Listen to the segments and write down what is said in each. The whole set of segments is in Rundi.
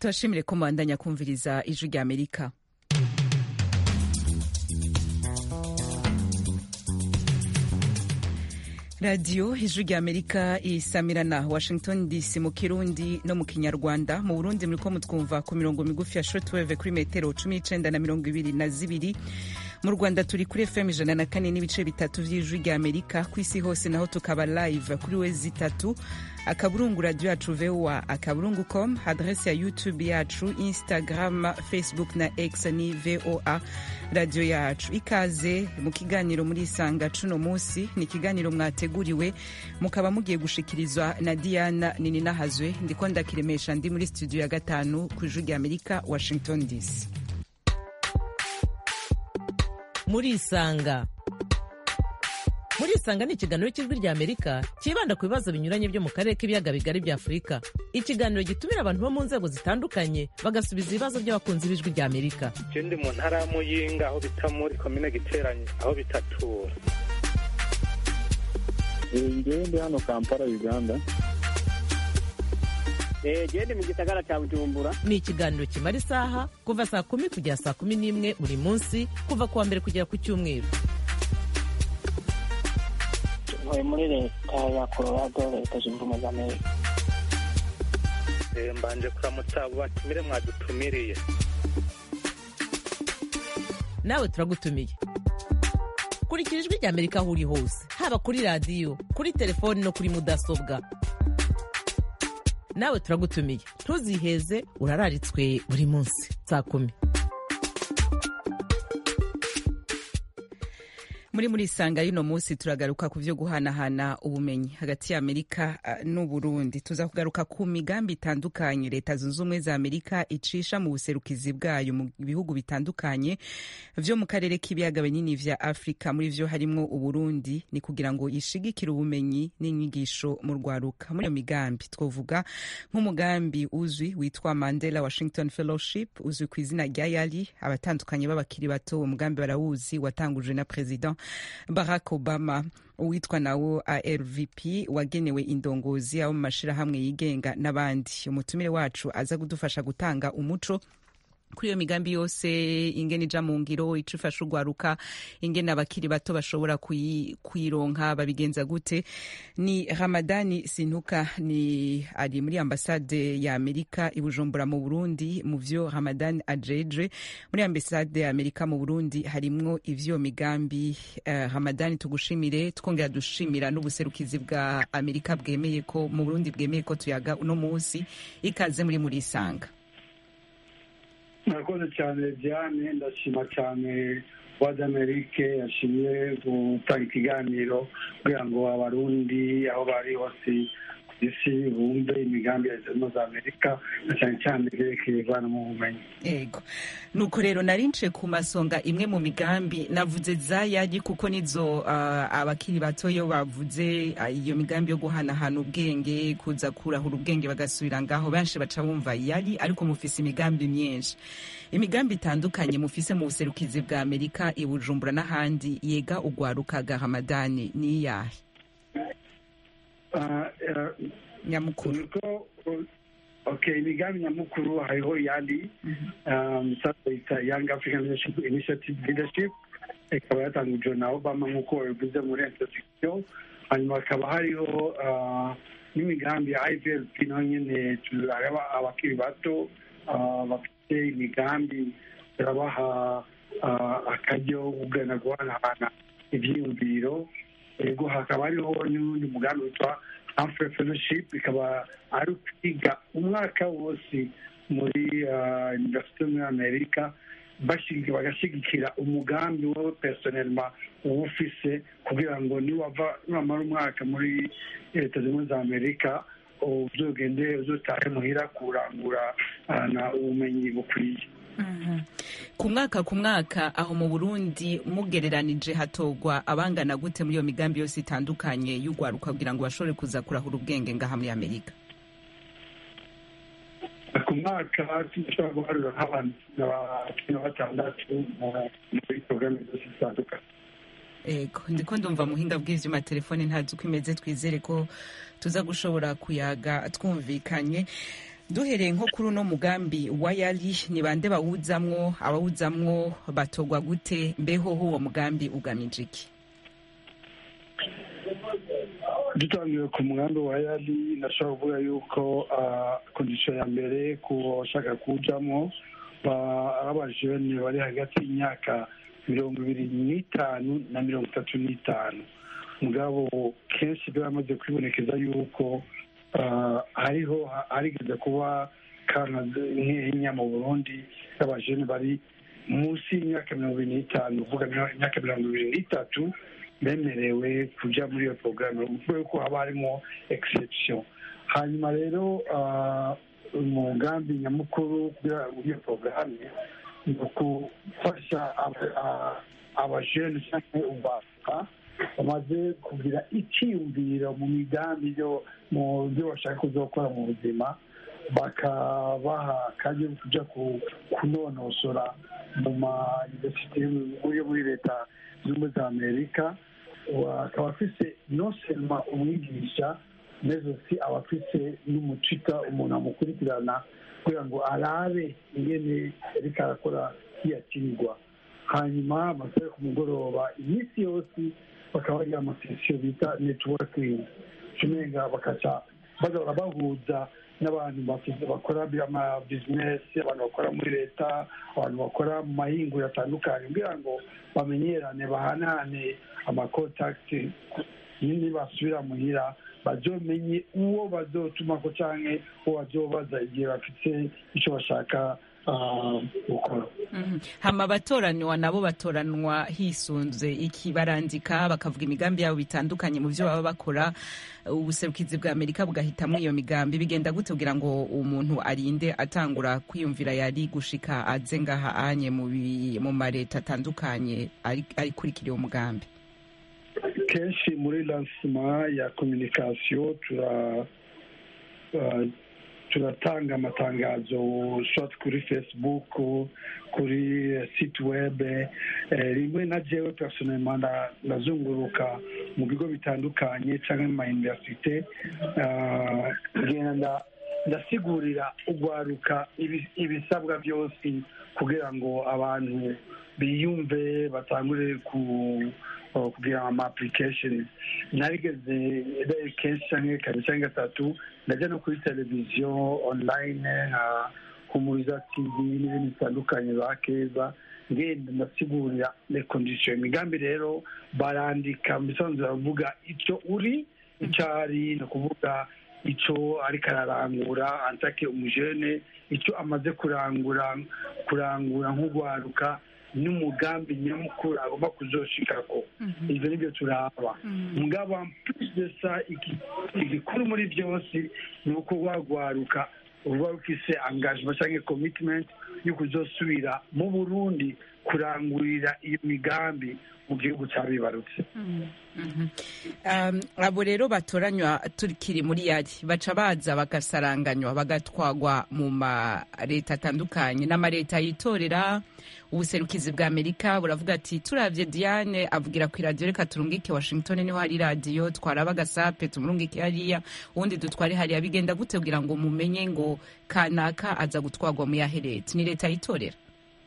turashimire ko mubandanya kumviriza ijwi rya amerika radiyo ijwi rya amerika isamirana washington dc mu kirundi no mu kinyarwanda mu burundi muriko mutwumva ku mirongo migufi ya shortwave kuri metero cumi n'icenda na mirongo ibiri na zibiri mu rwanda turi kuri fm ijana na kane n'ibice bitatu vy'ijwi rya amerika ku isi hose naho tukaba live kuri wezi itatu akaburungu radio yacu voa akaburungu com adrese ya youtube yacu instagram facebook na x ni voa radio yacu ikaze mu kiganiro muri isanga cuno musi ni ikiganiro mwateguriwe mukaba mugiye gushikirizwa na diana nininahazwe ndiko ndakiremesha ndi muri studio ya gatanu ku ijwi rya amerika washington dc murisanga murisanga ni ikiganiro cy'ijwi rya amerika cyibanda ku bibazo binyuranye byo mu karere k'ibiyaga bigari bya afurika ikiganiro gitumira abantu bo mu nzego zitandukanye bagasubiza ibibazo by'abakunzi b'ijwi rya amerika je ndi mu ntara ya muyinga aho bita muri komine giteranye aho bitatura ngewe ndi hano kampala uganda gende mu gisagara cya bujumbura ni ikiganiro kimara isaha kuva saa kumi kugera saa kumi n'imwe buri munsi kuva ku wa mbere kugera ku cyumweru ntuye muri leta ya colorado leta zunze ubumwe za amerika Eh, mbanje kuramutsa abo batumire mwadutumiriye nawe turagutumiye kurikira ijwi rya amerika aho uri hose haba kuri radiyo kuri telefoni no kuri mudasobwa nawe turagutumiye ntuziheze urararitswe buri munsi saa kumi muri muri isanga y'uno munsi turagaruka ku byo guhanahana ubumenyi hagati ya amerika uh, n'uburundi tuza kugaruka ku migambi itandukanye leta zunze ubumwe za amerika icisha mu buserukizi bwayo mu bihugu bitandukanye vyo mu karere k'ibiyaga binini vya afurika muri vyo harimwo uburundi ni kugira ngo ishigikire ubumenyi n'inyigisho mu rwaruka muri iyo migambi twovuga nk'umugambi uzwi witwa mandela washington fellowship uzwi ku izina rya yali abatandukanye b'abakiri bato uwo mugambi barawuzi watangujwe na president barack obama uwitwa nawo arvp wagenewe indongozi abo mu mashirahamwe yigenga n'abandi umutumire wacu aza kudufasha gutanga umuco kuri iyo migambi yose ingene ija mu ngiro ico ifasha urwaruka ingene abakiri bato bashobora kuyi- kuyironka babigenza gute ni ramadani sintuka ni ari muri ambasade ya amerika i bujumbura mu burundi mu vyo ramadani ajeje muri ambasade ya amerika mu burundi harimwo ivyo migambi uh, ramadani tugushimire twongera dushimira n'ubuserukizi bwa amerika bwemeye ko mu burundi bwemeye ko tuyaga uno munsi ikaze muri muri isanga murakoze cyane diane ndashima cyane wadi amerike yashimye gutanga ikiganiro kugira ngo abarundi aho bari hose ku isi bumve imigambi ya leta zunze ubumwe za amerika na cyane cyane ibyerekeye ivana mu bumenyi ego nuko rero narince ku masonga imwe mu migambi navuze za yagi kuko nizo uh, abakiri bato yo bavuze uh, iyo migambi yo guhanahana ubwenge kuza kurahura ubwenge bagasubira ngaho benshi baca bumva yari ariko mufise imigambi myinshi imigambi itandukanye mufise mu buserukizi bwa amerika i bujumbura n'ahandi yega ugwaruka ga hamadani ni iyahe Ah, eh, nyamukuru niko okay imigambi nyamukuru hariho yandi um, sasa yita young african leadership initiative leadership ikaba yatangujwe na obama nk'uko bivuze muri introduction hanyuma hakaba hariho ah, n'imigambi ya ivlp naho nyene turareba abakiri bato ah, bafite imigambi turabaha ah, akaryo ko kugana guhanahana ivyiyumviro ego hakaba hariho n'undi mugambi witwa Humphrey Fellowship ikaba ari ukwiga umwaka wose muri ah, universite muri amerika bashigi- bagashyigikira umugambi wowe personelma uba ufise kugira ngo niwava niwamara umwaka muri leta zimwe za amerika uzogende uzotahe muhira kurangura ah, na ubumenyi bukwiye Mhm. ku mwaka ku mwaka aho mu burundi mugereranije hatogwa abangana gute muri iyo migambi yose itandukanye y'urwaruka kugira ngo bashobore kuza kurahura ubwenge ngaha muri amerika ku mwaka dushobora guharura nk'abantu cumi na batandatu mu- muri porogaramu zose zitandukanye ego ndiko ndumva muhinga bw'ivyuma telefone ntazi uko imeze twizere ko tuza gushobora kuyaga twumvikanye duhereye nko kuri uno mugambi wa yari ni bande bawuzamwo abawuzamwo batogwa gute mbeho uwo mugambi ugamije iki dutangiye ku mugambi wa yari nashobora kuvuga yuko kondisiyo ya mbere ku bashaka kuwujamo ari abajene bari hagati y'imyaka mirongo ibiri n'itanu na mirongo itatu n'itanu mugabo kenshi byaramaze kwibonekeza yuko hariho harigeze kuba kana nk'inya mu burundi y'abajene bari munsi y'imyaka mirongo ibiri n'itanu uvuga imyaka mirongo ibiri n'itatu bemerewe kujya muri iyo porogaramu kubera ko haba harimo egisepsiyo hanyuma rero umugambi nyamukuru muri iyo porogaramu ni ukufasha abajene cyangwa ubaka bamaze kugira icyiyumviro mu migambi mu byo bashaka kuzakora mu buzima bakabaha kandi kujya kunonosora mu ma universite yo muri leta zunze za amerika akaba afise non seulement umwigisha mais aussi aba afise n'umucita umuntu amukurikirana kugira ngo arabe ingene ariko arakora hiyakinirwa hanyuma amasaha ku mugoroba iminsi yose bakaba bagira amasesiyo bita networking cumenga bakaca bagahora bahuza n'abantu bakora ama bizinesi abantu bakora muri leta abantu bakora mu mahinguriro atandukanye kugira ngo bamenyerane bahanahane amakontakiti nyine basubira muhira bazomenye uwo bazotuma ko canke uwo bazobaza igihe bafite icyo bashaka gukora hama abatoranwa nabo batoranwa hisunze iki barandika bakavuga imigambi yabo bitandukanye mu byo baba bakora ubuserukizi bwa amerika bugahitamwo iyo migambi bigenda gute kugira ngo umuntu arinde atangura kwiyumvira yari gushika aze ngaha anye mu mareta atandukanye arikurikira uwo mugambi kenshi muri lansima ya kominikasiyo tura turatanga amatangazo shoti kuri facebook kuri site web rimwe na jewe personelma ndazunguruka mu bigo bitandukanye cyangwa mu mayuniverisite ngenda ndasigurira ugwaruka ibisabwa byose kugira ngo abantu biyumve batangure ku kugira ama application narigeze kenshi cyangwa kabiri cyangwa gatatu ndajya no kuri televiziyo online nka humuriza tv n'ibindi bitandukanye ba keza ngenda ndasigurira le condition imigambi rero barandika mu bisanzwe baravuga icyo uri icyo ari ni ukuvuga icyo ariko ararangura antake umujene icyo amaze kurangura kurangura nk'ugwaruka n'umugambi nyamukuru agomba kuzoshikako ivyo nivyo turaba mugabo mpuzesa igikuru muri byose ni uko wagwaruka uba ufise engagement canke commitment yo kuzosubira mu burundi kurangurira iyo migambi mu gihugu cyabibarutse abo rero batoranywa turikiri muri yari baca baza bagasaranganywa bagatwagwa mu ma leta atandukanye n'amaleta yitorera ubuserukizi bwa amerika buravuga ati turabye diane avugira ku iradiyo reka turungike washington niho hari radiyo twaraba agasape tumurungike hariya ubundi dutware hariya bigenda gute kugira ngo mumenye ngo kanaka aza gutwagwa mu yahe leta ni leta yitorera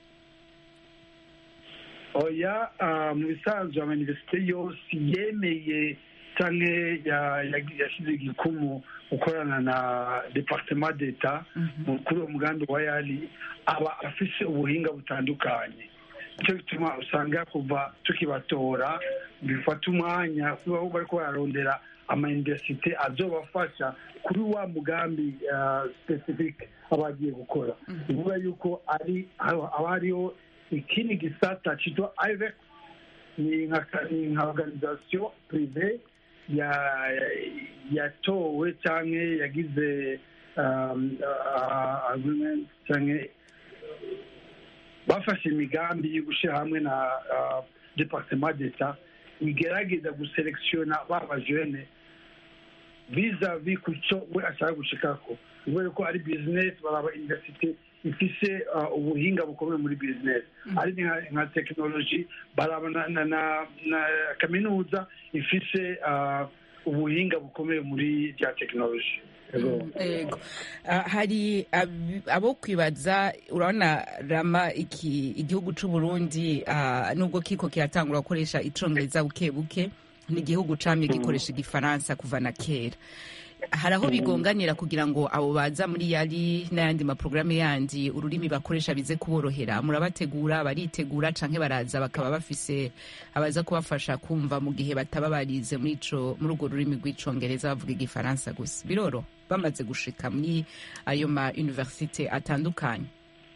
oya mu bisanzwe amayuniverisite yose yemeye cyangwa yashyize igikumu gukorana na departement d'etat kuri uwo mugambi wa yari aba afise ubuhinga butandukanye nicyo gituma usanga kuva tukibatora bifata umwanya kuba bari bararondera amayuniverisite azobafasha kuri wa mugambi specific aba agiye gukora bivuga yuko ari haba hariho ikindi gisata cyitwa ivex ni nka organisation prive yatowe cyangwa yagize agreement cyangwa bafashe imigambi yo gushyira hamwe na departement d'etat igerageza guselekisiona ba bajene vizavi ku cyo we ashaka gushikako kubera ko ari bizinesi baraba universite ifise ubuhinga bukomeye muri bizinesi ari nka tekinoloji baraba na kaminuza ifise ubuhinga bukomeye muri bya tekinoloji Yego. Ego. Ah, hari ab- abo kwibaza urabona rama iki igihugu c'u Burundi ah, nubwo kiko kiratangura gukoresha icongereza buke buke ni igihugu camye gikoresha igifaransa kuva na kera hari aho bigonganira kugira ngo abo baza muri yari n'ayandi maporogaramu yandi ururimi bakoresha bize kuborohera murabategura baritegura canke baraza bakaba bafise abaza kubafasha kumva mu gihe bataba barize muri ico muri urwo rurimi rw'icongereza bavuga igifaransa gusa biroro bamaze gushika muri ayo ma universite atandukanye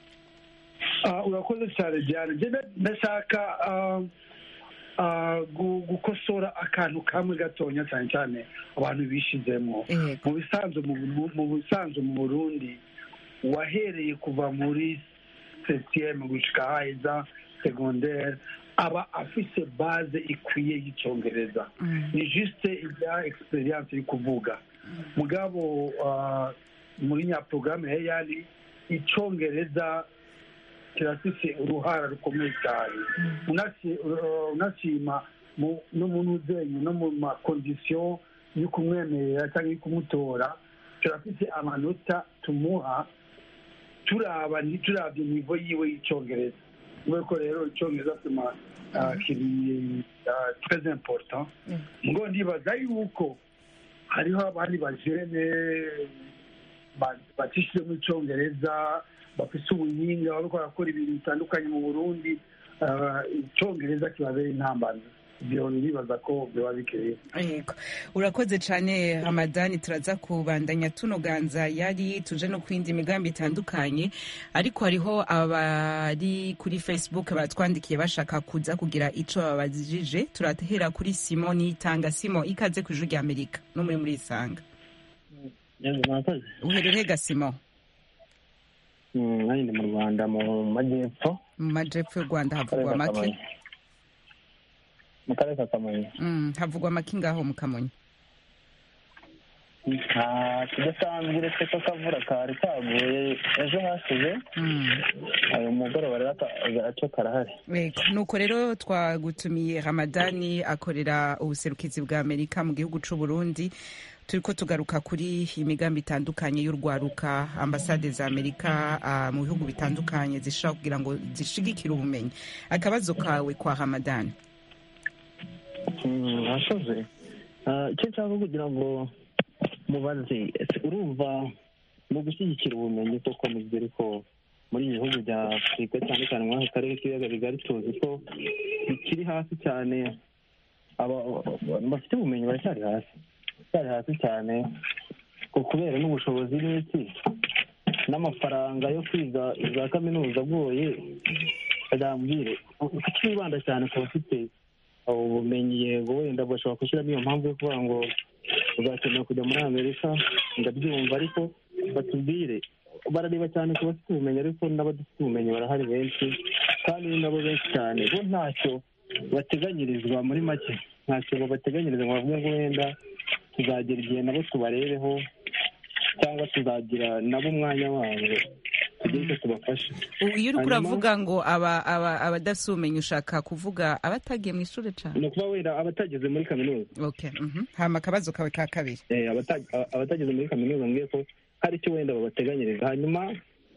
Ah, urakoze cyane diane njye nda- ndashaka ah, ah, gu- gukosora akantu kamwe gatonya cyane cyane abantu bishizemo Ego. mu bisanzwe mu Bu- mu bisanzwe mu burundi wahereye kuva muri septieme gushika haheza secondaire aba afise base ikwiye y'icongereza ni juste ibya experience iri kuvuga mugabo ah, muri nyaporogaramu ya yari icongereza kirafise uruhara rukomeye cyane Unasi- uh, unashima mu- no mu nuzenyu no mu makondisiyo yo kumwemerera cyangwa yo kumutora turafise amanota tumuha turaba ni- turabye nivo yiwe y'icyongereza kubera ko rero icyongereza tuma ah, kiri ah, très important ngo ndibaza yuko hariho abandi bajene ba- bacishijemo icyongereza bafise ubuhinga bariko barakora ibintu bitandukanye mu burundi ah, icyongereza kibabera intambamyi ibyo ndibaza ko biba bikeye Yego. urakoze cyane hamadani turaza kubandanya tunoganza yari tuje no kwindi migambi itandukanye ariko hariho abari kuri facebook batwandikiye bashaka kuza kugira ico babajije turatehera kuri simon nitanga simon ikaze ku ijuru rya amerika no muri muri isanga Yego, murakoze uherereye ga simon Mm, nanjye ndi mu rwanda mu majyepfo mu majepfo y'u rwanda mu karere havugwa ka make kamonyi mu karere ka kamonyi Mm, havugwa make ngaho mu kamonyi nta kidasanzwe uretse ko akavura kari kaguye ejo hashize Mm. ayo mugoroba rero aka- agaco karahari Yego. nuko rero twagutumiye ramadani akorera ubuserukizi bwa amerika mu gihugu c'u burundi turiko tugaruka kuri imigambi itandukanye y'urwaruka ambasade za amerika ah, mu bihugu bitandukanye zishobora kugira ngo zishigikire ubumenyi akabazo kawe kwa ramadani Mm, murakoze Ah, icyo nshaka kugira ngo mubaze ese urumva mu gushyigikira ubumenyi koko nibyo ariko muri ibi bihugu bya afurika cyane cyane muri aka karere k'ibiyaga bigari tuzi ko bikiri hasi cyane aba- abantu bafite ubumenyi baracyari hasi baracyari hasi cyane ku- kubera n'ubushobozi n'iki n'amafaranga yo kwiga za kaminuza agoye bazambwire kuki wibanda cyane ku bafite ubumenyi yego wenda bashobora gushyiramo iyo mpamvu yo kuvuga ngo uzakenera kujya muri amerika ndabyumva ariko batubwire barareba cyane ku bafite ubumenyi ariko n'abadafite ubumenyi barahari benshi kandi ni nabo benshi cyane bo ntacyo bateganyirizwa muri make ntacyo babateganyiriza ngo bavuge ngo wenda tuzagera igihe nabo tubarebeho cyangwa tuzagira nabo umwanya wabo tugire icyo tubafasha U- iyo uriko Hanyuma- uravuga ngo aba- aba- abadafite ubumenyi ushaka kuvuga abatagiye mu ishuri cane ni ukuba wenda abatageze muri kaminuza okay mhm. hama akabazo kawe ka kabiri Eh, abata- a- abatageze muri kaminuza mbwiye ko hari icyo wenda babateganyiriza hanyuma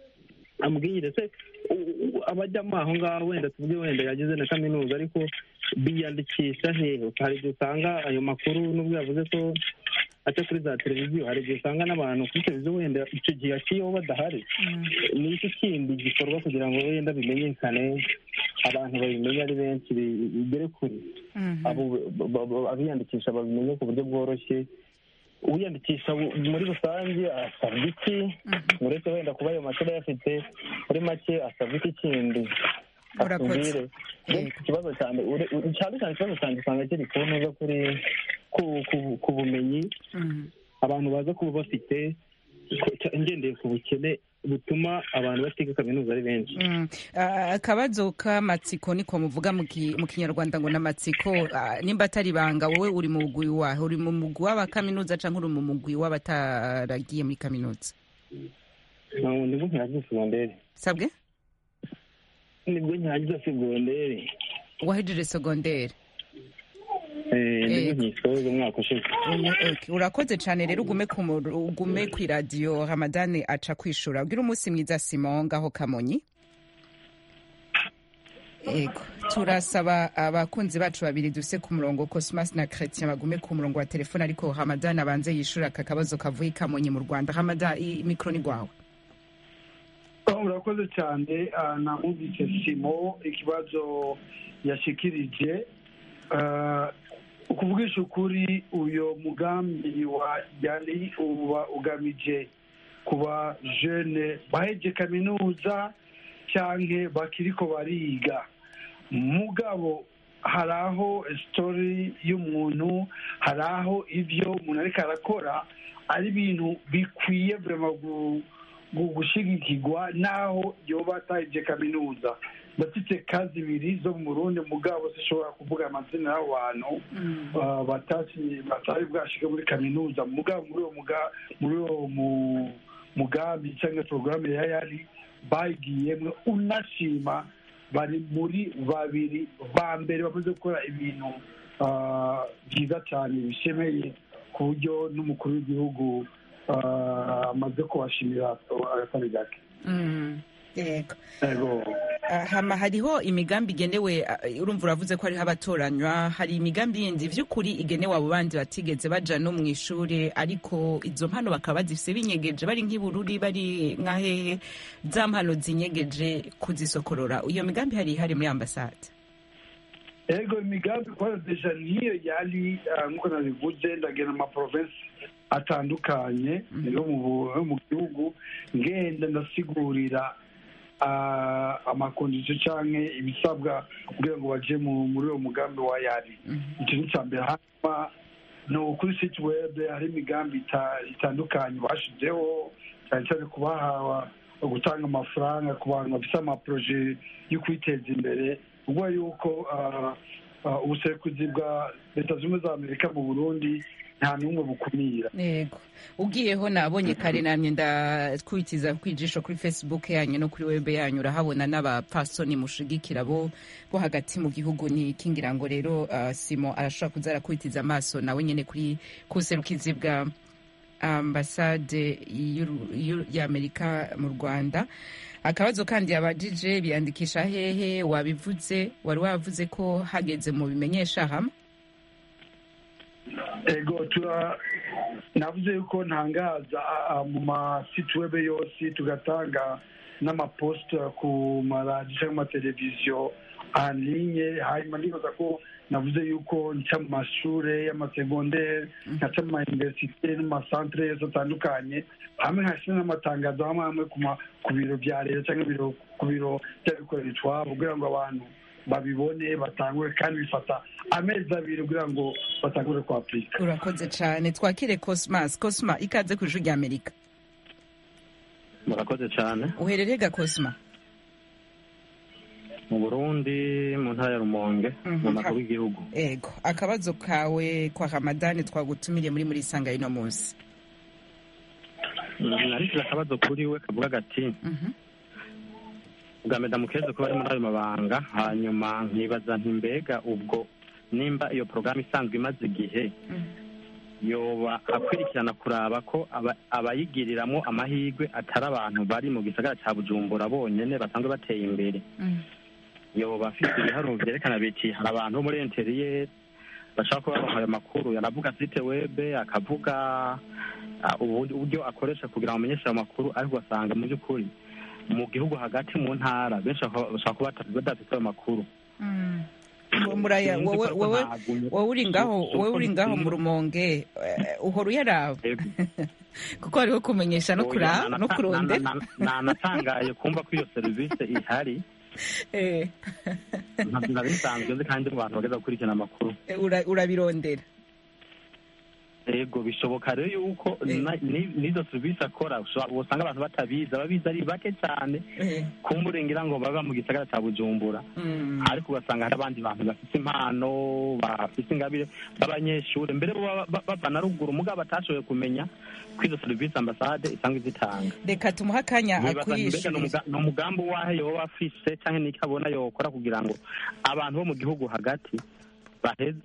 ambwire se u- u- abajyamo aho ngaho wenda tuvuge wenda yageze na kaminuza ariko biyandikisha hehe hari igihe usanga ayo makuru n'ubwo yavuze ko aca kuri za televiziyo hari igihe usanga n'abantu kuri televiziyo wenda icyo gihe akiyeho badahari ni iki kindi gikorwa kugira ngo wenda bimenyekane abantu babimenye ari benshi bi- bigere kure Mhm. abo ba- ba- abiyandikisha babimenye ku buryo bworoshye uwiyandikisha bu- muri rusange asabwa iki uretse wenda kuba ayo mashuri ayafite muri make asabwa iki kindi Urakoze. atubwire Yego. ikibazo cyane ure- ure- cyane cyane ikibazo cyanjye usanga kiri ku ntuza kuri ku- ku- ku bumenyi Mhm. abantu baza kuba bafite ko- cya- ngendeye ku bukene butuma abantu batiga kaminuza ari benshi Mm. Ah, akabazo k'amatsiko niko muvuga mu ki- mu kinyarwanda ngo n'amatsiko ah, nimba atari ibanga wowe uri mu mugwi wahe uri mu mugwi w'abakaminuza cyangwa uri mu mugwi w'abataragiye muri kaminuza ntabwo nibwo nkirangiza segonderi sabwe nibwo nkirangiza segonderi wahejeje segonderi Eh, nibyo Yego. nkisoza umwaka ushize Umu- okay. urakoze cyane rero ugume ku mu- ugume ku iradiyo ramadani aca kwishura ugira umunsi mwiza simon ngaho kamonyi Ego turasaba abakunzi bacu babiri dufise ku murongo Cosmas na Chrétien bagume ku murongo wa telefone ariko Ramadan abanze yishura aka kabazo kavuye i Kamonyi mu Rwanda Ramadan i- mikro ni gwawe Oh, urakoze cyane ah, namwumvise simo ikibazo yashikirije Ah, ukuvugisha ukuri uyo mugambi wa yari uba ugamije kuba jene baheje kaminuza cyanke bakiriko bariga mugabo hari aho sitori y'umuntu hari aho ibyo umuntu ariko arakora ari ibintu bikwiye vrema gu- gu- gushigikirwa n'aho yoba atahije kaminuza ndafite kazi ibiri zo mu burundi mugabo zishobora kuvuga amazina y'abo bantu ah, batasi- batari bwashike muri kaminuza mugabo muri uwo muga- muri uwo mu- mugambi cyangwa porogaramu ya yari bagiyemwo unashima bari muri babiri ba mbere bamaze gukora ibintu ah, byiza cyane bishemeye ku buryo n'umukuru w'igihugu ah, amaze kubashimira agatari gake Mm, Yego Ego. Ah, hama hariho imigambi igenewe ah, urumva uravuze ko hariho abatoranywa hari imigambi yindi vy'ukuri igenewe abo bandi batigeze baja no mu ishuri ariko izo mpano bakaba bazifise binyegeje bari nk'ibururi bari nkahehe za mpano zinyegeje kuzisokorora iyo migambi hari hari muri ambasade ego imigambi kubera deja niyo yari ah, nk'uko nabivuze ndagenda mu maprovensi atandukanye yo mu bu- yo mu gihugu ngenda ndasigurira ah, amakondisiyo canke ibisabwa kugira ngo baje mu- muri uwo mugambi wa yari icyo ni icya mbere hanyuma no kuri site web hari imigambi ita- itandukanye bashizeho cyane cyane kubaha gutanga amafaranga ku bantu bafite amaproje yo kwiteza imbere ubwo yuko ah, ah, ubusekuzi bwa leta zunze ubumwe za amerika mu burundi nta n'umwe bukumira yego ugiyeho nabonye kare namye ndatwitiza kwijisho kuri facebook yanyu no kuri web yanyu urahabona n'abapfasoni mushigikira bo bo hagati mu gihugu ni kingira ngo rero uh, simo arashobora kuza arakwitiza amaso nawe nyene kuri kuserukizi bwa ambasade y'u- y'u- y'amerika mu rwanda akabazo kandi yabajije biyandikisha hehe wabivuze wari wavuze ko hageze mu bimenyesha hamwe ego tura navuze yuko ntangaza ah, ah, mu masite web yose tugatanga n'amaposita ku maradiyo cyangwa amateleviziyo anlinye hanyuma ndibaza ko navuze yuko nca mu mashure y'amasegondere nkaca mu mayuniversite no mu masantere yose atandukanye hamwe nkashyira n'amatangazo hamwe hamwe ku ma- ku biro bya leta cyangwa ibiro- ku biro by'abikorera utwabo kugira ngo abantu babibone batangure kandi bifata amezi abiri kugira ngo batangure kwapurika urakoze cyane twakire cosmas cosma ikaze ku ijwi rya amerika murakoze cyane uherereye ga cosma mu burundi mu ntara ya rumonge Mhm. mu makuru y'igihugu ego akabazo kawe kwa ramadani twagutumiriye muri muri sanga ino munsi narishyize akabazo kuri we kavuga gati Mhm. bwa medamukeze ko bari muri ayo mabanga hanyuma nkibaza nti mbega ubwo nimba iyo porogaramu isanzwe imaze igihe yoba akurikirana kuraba ko aba- abayigiriramwo amahirwe atari abantu bari mu gisagara cya bujumbura bonyene basanzwe bateye imbere Mm. yoba afite ibiharuro vyerekana biti hari abantu bo muri interiyeri bashaka kuba baronka ayo makuru yaravuga site webe akavuga ah, ubu- uburyo akoresha kugira ngo amenyeshe ayo makuru ariko ugasanga mu by'ukuri mu gihugu hagati mu ntara benshi bakaba- bashobora kuba bata- badafite ayo makuru Mm. Muraya, Sinzi wowe ko wowe ntagumye- wowe uri ngaho si- si wowe uko uri ngaho mu ntinya- rumonge eh, uhora uyaraba Yego. kuko hariho kumenyesha no Oya, kura nana- no kurondera nana- nana- nanatangaye kumva ko iyo serivisi ihari Eh, ntabwo nari bisanzwe nzi kandi mu bantu bageza gukurikirana amakuru ura- urabirondera yego bishoboka rero yuko Eh. na- ni- n'izo serivisi akora ushobora- usanga abantu batabizi ababizi ari bake cyane Eh, kumburengira ngo baba mu gisagara cya bujumbura mm. ariko ugasanga hari abandi bantu bafite impano bafite ingabire b'abanyeshuri mbere bo baba- ba- bava na ruguru mugabo batashoboye kumenya ko izo serivisi ambasade isanzwe zitanga reka tumuhe akanya Nibaza nti mbega ni akwiyishurire umuga- ni umugambi wahe yoba afise cyangwa n'icyo abona yokora kugira ngo abantu bo mu gihugu hagati baheze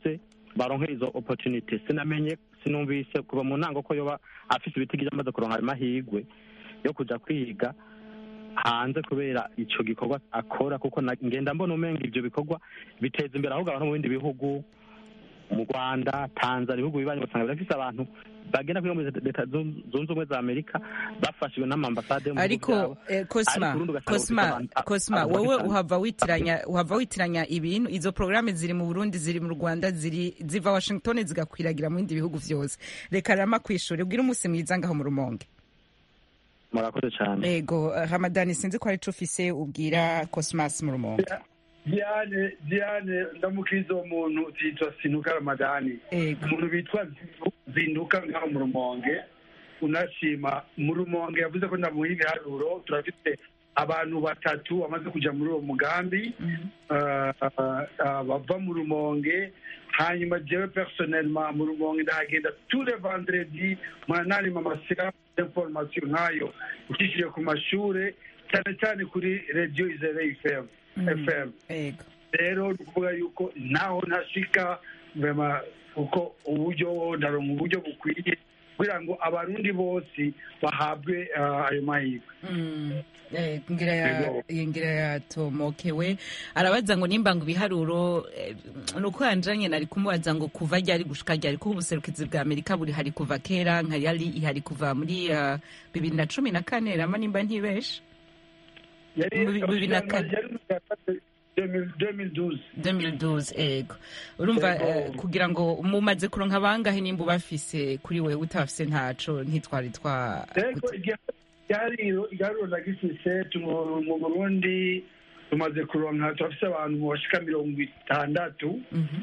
baronke izo opportunity sinamenye sinumvise kuva mu ntango ko yoba afise ibitigiri amaze kuronka ayo mahirwe yo kuja kwiga hanze kubera ico gikorwa akora kuko na- ngenda mbona umenga ivyo bikorwa biteza imbere ahubwo abantu mu bindi bihugu mu rwanda tanzania ibihugu bibanyi ugasanga birafise abantu bagenda kwiga muri leta zun- zunze ubumwe za amerika bafashijwe n'amambasade yo mu bihugu ariko vyabo. eh, cosma Ariko urundi ugasanga cosma bafise abantu- cosma abantu wowe bafise- uhava witiranya uhava witiranya ibintu izo programme ziri mu Burundi ziri mu Rwanda ziri ziva Washington zigakwiragira mu bindi bihugu vyose reka rama kwishura ubwire umunsi mwiza ngaho mu rumonge murakoze cane ego eh, Ramadani sinzi ko ari co ufise ubwira Cosmas mu rumonge diane diane ndamukiza uwo muntu yitwa sinuka ramadani ego umuntu bitwa Zindu- zinduka ngaho mu rumonge unashima mu rumonge yavuze ko ndamuha ibiharuro turafite abantu batatu bamaze kuja muri uwo mugambi Ah, ah, ah, bava mu rumonge hanyuma jewe personnellement mu rumonge ndahagenda tous les vendredi mwananima amasira d'information nk'ayo ucishije ku mashure cyane cyane kuri radio izere fm fm ego rero ni ukuvuga yuko naho ntashika vema kuko uburyo ndaronka uburyo bukwiye kugira ngo abarundi bose bahabwe ah, ayo mahirwe Mm. Eh, ngira ya Ego. ngira yatomokewe arabaza ngo nimba ngo ibiharuro eh, nuko yanjanye nari kumubaza ngo kuva ryari gushika ryari kuko ubuserukizi bwa Amerika buri hari kuva kera nka yari ihari kuva muri ah, bibiri na cumi na kane rama nimba ntibeshe yari Mu bi- bibiri na kane. yari mu ya kane, 2012 2012 ego urumva Ego. eh, kugira ngo mumaze kuronka bangahe nimba ubafise kuri wewe utafise ntaco ntitwari twa rero igihariro igihariro nagifise tu- mu burundi tumaze kuronka turafise abantu bashika mirongo itandatu Mhm.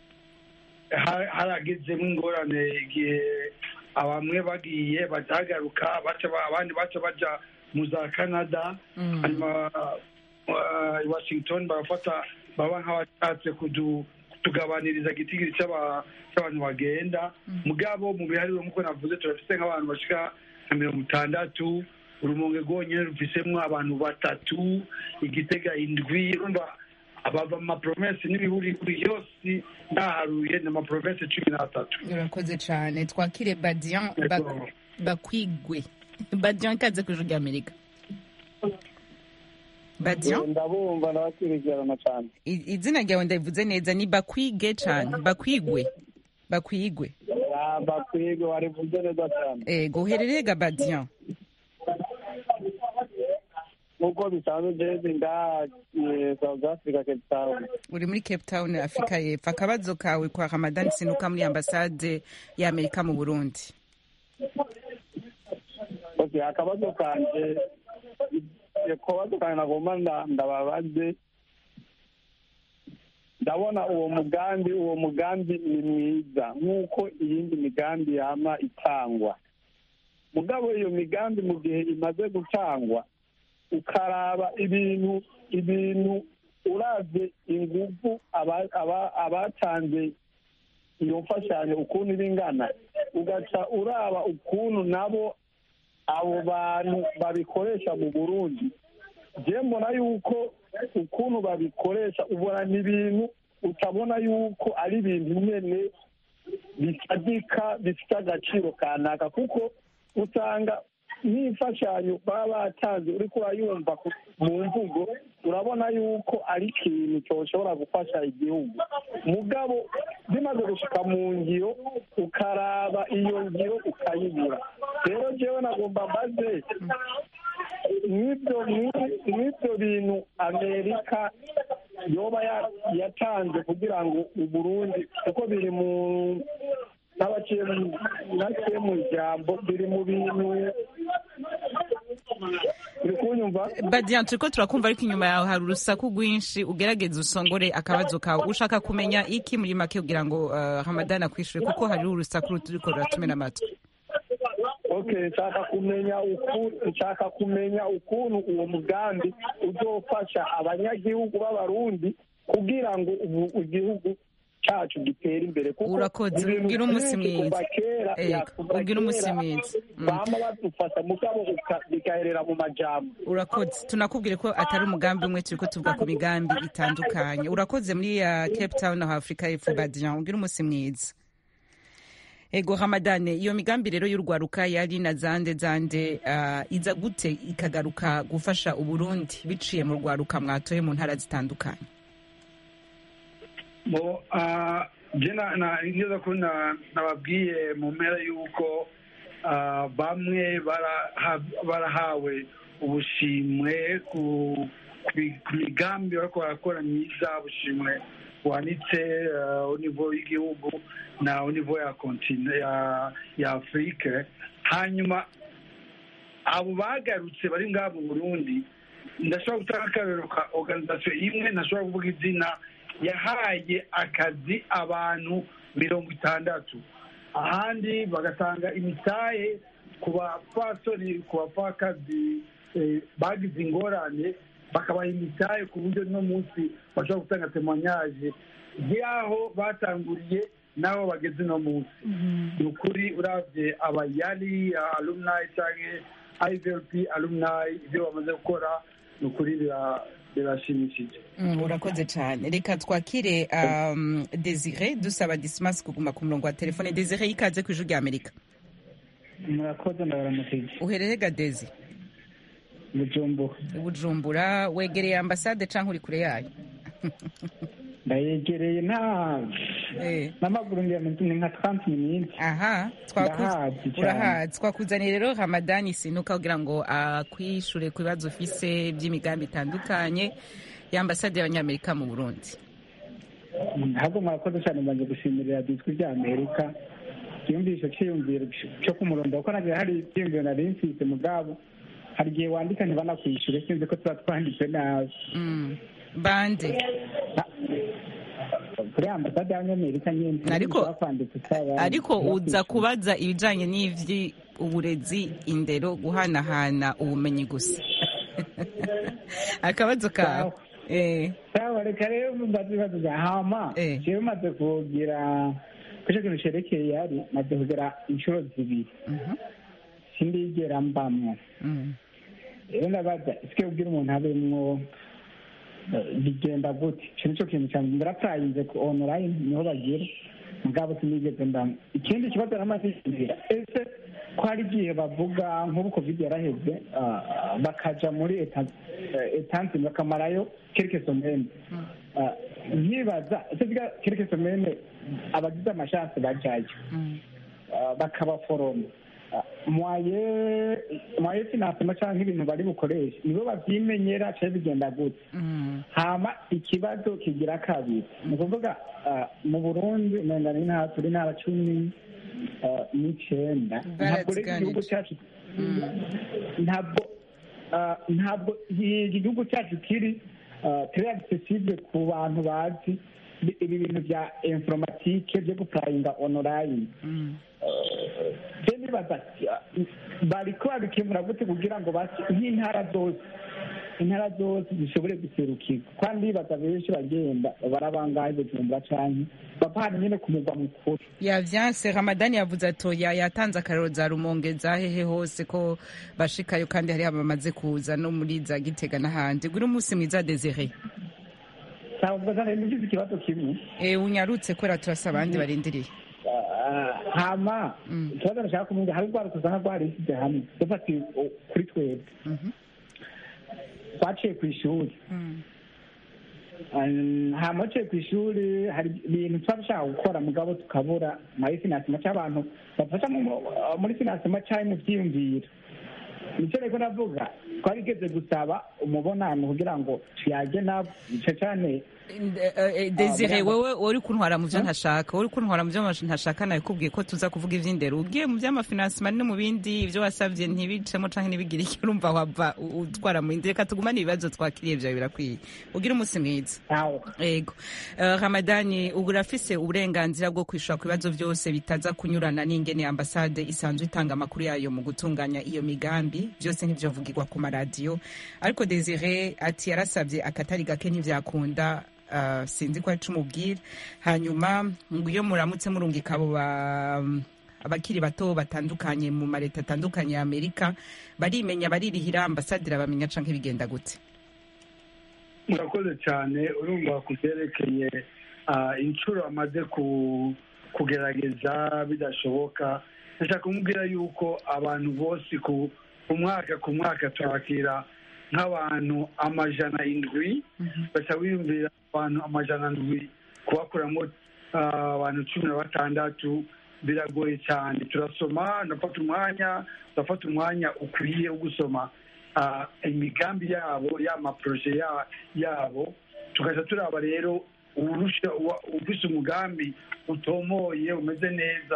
Ha- haragezemo ingorane igihe bamwe bagiye batagaruka baca ba- abandi baca baja mu za canada Mm. hanyuma uh, i washington barafata baba nk'abashatse kudu- kutugabaniriza igitigiri c'aba- c'abantu bagenda mugabo mu bihariro nk'uko navuze turafise nk'abantu bashika nka mirongo itandatu urumonge rwonyene rufisemwo abantu batatu igitega indwi urumva abava mu mapromesi n'ibihurihuri yose ndaharuye ni amapromesi cumi n'atatu urakoze cyane twakire badian ba- Ego. bakwigwe badian ikaze ku ijuru ry'amerika badian ndabumva ndabakurikirana cyane i- izina ryawe ndabivuze neza ni bakwige cyane bakwigwe bakwigwe bakwige warivuze neza cyane ego uherereye ga badian nk'uko bisanzwe jezi ngaha eh, south africa cape town uri muri cape town afurika y'epfo akabazo kawe kwa ramadan sinuka muri ambasade y'amerika mu burundi okay akabazo kanje akabazo kanje nagomba nda- ndababaze ndabona uwo mugambi uwo mugambi ni mwiza nk'uko iyindi migambi yama itangwa mugabo iyo migambi mu gihe imaze gutangwa ukaraba ibintu ibintu uravye inguvu aba- aba- abatanze iyo mfashanyo ukuntu iba ingana ugaca uraba ukuntu nabo abo bantu babikoresha mu burundi je mbona yuko ukuntu babikoresha ubona ni ibintu utabona yuko ari ibintu nyene bisadika bifite agaciro kanaka kuko usanga n'imfashanyo baba batanze uriko urayumva ku- mu mvugo urabona yuko ari ikintu cyoshobora gufasha igihugu mugabo bimaze gushika mu ngiro ukaraba iyo ngiro ukayibura rero jewe nagomba mbaze n'ibyo n'ibyo bintu amerika yoba ya- yatanze kugira ngo uburundi kuko biri mu n'abaciye mu- naciye mu ijambo biri mu bintu uri kunyumva badian turiko turakumva ariko inyuma yawe hari urusaku rwinshi ugerageze usongore akabazo kawe ushaka kumenya iki muri make kugira ngo uh, ramadan akwishure kuko hari urusaku ruturiko ruratumena amatwi okay nshaka kumenya uku nshaka kumenya ukuntu uwo mugambi uzofasha abanyagihugu b'abarundi kugira ngo ubu igihugu cacu gitera imbere kuko Urakoze, ibintu ugira umunsi byinshi kuva mwiza. kera Ego, ya, kuva ugira umunsi kera mwiza. Mm. bama badufasha mugabo uka- bigaherera mu majambo urakoze tunakubwire ko atari umugambi umwe turi ko tuvuga ku migambi itandukanye urakoze muri ya cape town aho afurika y'epfo badian ugira umunsi mwiza ego hamadane iyo migambi rero y'urwaruka yari na zande zande uh, iza gute ikagaruka gufasha uburundi biciye mu rwaruka mwatoye mu ntara zitandukanye bo ah, je na- na- nigeze ko na- nababwiye mu mpera y'uko ah, bamwe baraha- barahawe ubushimwe ku ku bi- ku migambi bariko barakora myiza ubushimwe buhanitse ah, au niveau y'igihugu na au niveau ya kontine ya ya afurike hanyuma abo bagarutse bari ngaha mu burundi ndashobora gutanga akarero ka organisation imwe ntashobora kuvuga izina yahaye akazi abantu mirongo itandatu ahandi bagatanga imitahe ku bapfasoni ku bapfakazi eh, bagize ingorane bakabaha imitahe ku buryo no munsi bashobora gutanga temoignage y'aho batanguriye n'aho bageze no munsi ni ukuri uravye abayari alumni canke ivlp alumni ibyo bamaze gukora ni ukuri bira- birashimishije Mm, urakoze cyane reka twakire um, desire dusaba dismas kuguma ku murongo wa telefone desire ikaze ku ijwi rya amerika murakoze ndabaramukije uherere ga desi bujumbura bujumbura wegereye ambasade canke uri kure yayo ndayegereye nta Eh. n'amaguru ngira ngo ni nka 30 minutes aha twaku- Ndahazi cyane. urahazi twakuzaniye rero hamadani sinuka kugira ngo akwishure ku bibazo ufise by'imigambi itandukanye y'ambasade y'abanyamerika mu burundi ahubwo murakoze cyane mbanze gushimira ijwi rya amerika yumvise cyiyumviro cyo ku murongo kuko nagiye hari icyiyumviro nari mfise mugabo hari igihe wandika ntibanakwishyure sinzi ko tuba twanditse nabi Mm. bande kuri ambasade y'abanyamerika nyine Ariko- tuba twanditse twaba- ariko uza tubakwishyura. kubaza ibijanye n'ivyi uburezi indero guhanahana ubumenyi gusa akabazo kawe eh sawa reka rero mbaze ibibazo bya hama Eh. jewe maze kugira ku ico kintu cerekeye yari maze kugira inshuro zibiri Mhm. sindigera mbamwo Mm. rero ndabaza ese ubwira umuntu abemwo eh, bigenda gute ico nico kintu cyane ndarapurayinze ku online niho bagira mugabo sinigeze mbamwo ikindi kibazo namaze kugira ese ko hari igihe bavuga nk'ubu covid yaraheze ah, bakaja muri eta- eh, etansi bakamarayo kelke somene Ah, nkibaza ese biga kelke somene abagize amashansi bajayo Mm. ah, bakabaforoma Ah, mwaye mwaye finansema canke ibintu bari bukoreshe nibo bavyimenyera canke bigenda gute Mm. hama ikibazo kigira kabiri ni ukuvuga ah, mu burundi umenga ni nta turi ntara cumi ah, n'icenda ntabwo rero igihugu cyacu ntabwo ah, ntabwo iki gihugu cyacu kiri turi accessible ku bantu bazi ibi ibi bintu bya informatike byo gupurayinga online Mm. je nibaza ah, bariko babikemura gute kugira ngo basi nk'intara zose intara zose zishobore guserukirwa kandi ndibaza benshi bagenda barabangaye bujumbura canke bava hano nyene ku mugwa mukuru yavyanse ramadani yavuze atoya yatanze akarero za rumonge za hehe hose ko bashikayo kandi hariho abamaze kuza no muri za gitega n'ahandi guri umunsi mwiza desire ntabwo zane nifise ikibazo kimwe e, unyarutse kubera turasa abandi barindiriye Ah, hama Mm. ikibazo nashaka kumenya hari urwaruka usanga rwarisize hamwe dufatiye kuri twebwe Mhm. twaciye ku ishuri Mm. Um, hama uciye ku ishuri hari ibintu tuba dushaka gukora mugabo tukabura muri finansima cy'abantu bafasha mu- muri finansima cyangwa mu byiyumviro nicyo rero navuga twarigeze gusaba umubonano kugira ngo tuyage nabo ico cane Eh, eh, desire Ah, wewe uri kuntwara mu byo ntashaka uri kuntwara mu byo ntashaka nabikubwiye ko tuza kuvuga ivy'indero ugiye mu by'amafinansima no mu bindi ibyo wasabye ntibicemo canke ntibigire icyo urumva wava u- utwara mu indi reka tugumane ibibazo twakiriye vyawe birakwiye ugire umunsi mwiza aho ego Eh, ramadani ubu urafise uburenganzira bwo kwishura ku bibazo byose bitaza kunyurana n'ingene ambasade isanzwe itanga amakuru yayo mu gutunganya iyo migambi byose ntivyovugirwa ku maradiyo ariko desire ati yarasabye akatari gake ntivyakunda uh, sinzi ko arico umubwira hanyuma ngo iyo muramutse murungika abo ba abakiri bato batandukanye mu mareta atandukanye ya amerika barimenya baririhira ambasaderi bamenya canke bigenda gute murakoze cyane urumva ku byerekeye ah, inshuro amaze ku- kugerageza bidashoboka ndashaka kumubwira yuko abantu bose ku ku mwaka ku mwaka turakira nk'abantu amajana indwi baca wiyumvira abantu amajana ndwi kubakuramo ah, abantu cumi na batandatu biragoye cyane turasoma ndafata umwanya turafata umwanya ukwiye wo gusoma ah, imigambi yabo y'amaporoje ya- yabo tugaca turaba rero urusha uwa- ufise umugambi utomoye umeze neza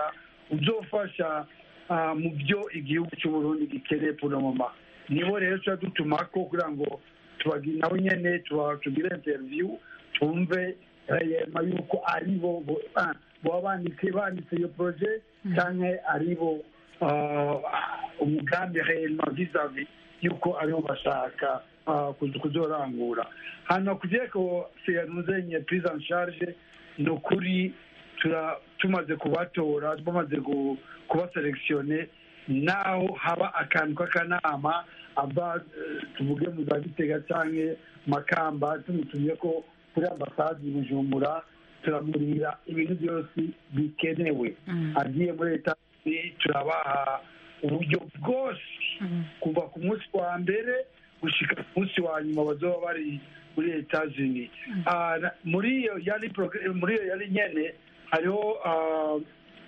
uzofasha ah, mu byo igihugu cy'uburundi gikeneye puromoma nibo rero tuba dutumako kugira ngo tubagi- nabo nyene tuba- tugire interview twumve yema yuko aribo bo- ah, boba banditse banditse iyo proje canke aribo ah, umugambi réellement vis-à-vis yuko aribo bashaka ah, kuzo- kuzorangura hanyuma kugira ko seyanuzenye prise en charge ni ukuri tura- tumaze kubatora bamaze gu- kubaselekisione naho haba akantu k'akanama ava eh, tuvuge mu za gitega canke makamba tumutumye ko kuri ambasade i bujumbura turamurira ibintu byose bikenewe agiye muri leta turabaha uburyo bwose kuva ku munsi wa mbere gushika ku munsi wa nyuma bazoba bari muri etazini muri iyo yari progr- muri iyo yari nyene hariho ah,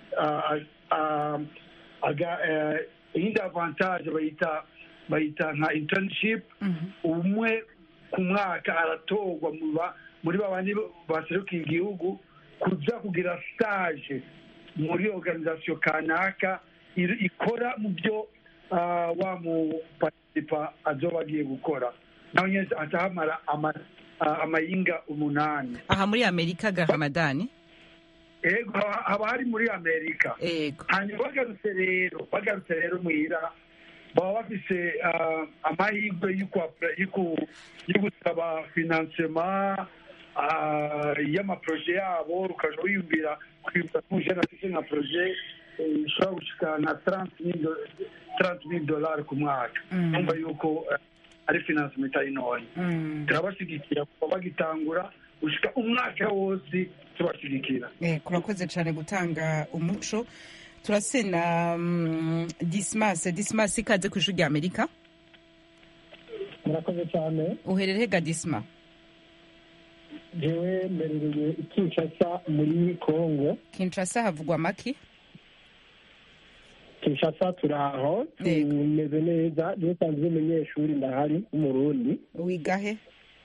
ah, ah, aga- eh, iyindi avantage bayita bayita nka internship umwe ku mwaka aratorwa mu ba- muri babandi baserukiye igihugu kuza kugira stage muri organisation kanaka iri- ikora mu byo ah, wa mu participa azoba agiye gukora nawe nyine atahamara ama- ah, amayinga umunani aha muri amerika ga ramadani ego haba haba hari muri amerika ego hanyuma bagarutse rero bagarutse rero muhira baba bafise ah, amahirwe yo kwa- yo ku- yo gusaba finansema ah, y'amaproje yabo ukaja wiyumvira kwibuka kujana afise nka proje eh, ishobora gushika na 30 mil dolari ku mwaka Mm. numva yuko eh, ari finansema itari ntoya Mm. turabashigikira kuva bagitangura gushika umwaka wose tubashigikira Eh, kurakoze cyane gutanga umuco turasena mm, dismas dismas ikaze ku ishuri rya amerika murakoze cyane uherereye ga disma jewe mberereye i kinshasa muri kongo kinshasa havugwa amaki kinshasa turi aho Yego. tumeze neza jewe nsanzwe umunyeshuri ndahari w'umurundi wigahe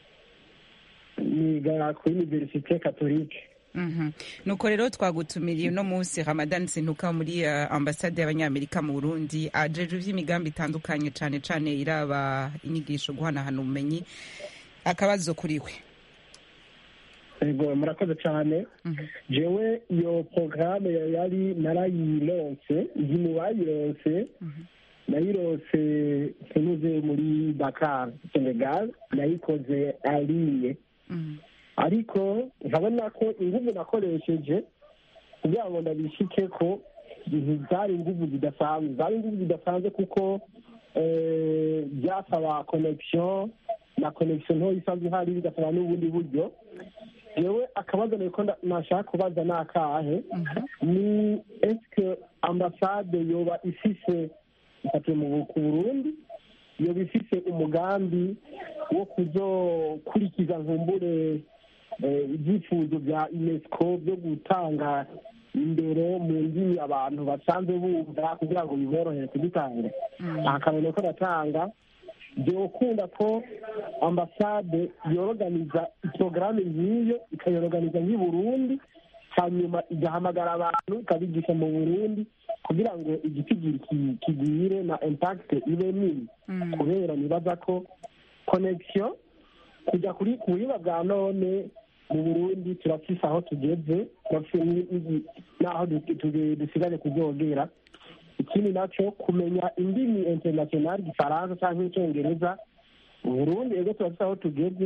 niga kuri universite katolike Mhm. nuko rero twagutumiriye uno munsi ramadan sintuka muri uh, ambasade y'abanyamerika mu burundi ajeje ivy'imigambi itandukanye cane cane iraba inyigisho guhanahana ubumenyi akabazo kuri we ego murakoze cyane jewe iyo porogaramu yari narayironse ndi mu bayironse nayironse sinuze muri dakar senegal nayikoze ariye Mhm. ariko nkabona ko inguvu nakoresheje kugira ngo ndabishike ko zari inguvu zidasanzwe zari inguvu zidasanzwe kuko eh, byasaba connection na connection ntoya isanzwe ihari bigasaba n'ubundi buryo yewe akabazo niko nda- nashaka kubaza ni akahe ni eske ambasade yoba ifise ifatiye mu ku burundi yoba ifise umugambi wo kuzokurikiza nkumbure eh, ibyifuzo bya unesco byo gutanga imbere mu ndimi abantu basanzwe bumva kugira ngo biborohere kugitanga akamenya ko natanga byokunda ko ambasade yoroganiza porogaramu nk'iyo ikayoroganiza nk'i burundi hanyuma igahamagara abantu ikabigisha mu burundi kugira ngo igitigiri ki- kigwire na impact ibe nini kubera nibaza ko connection kujya kuri ku buhinga bwa none mu burundi turafise aho tugeze turafise ni- ni- n'aho du- tu- dusigaje kuzogera ikindi nacyo kumenya indimi international igifaransa cyangwa icyongereza mu burundi ego turafise aho tugeze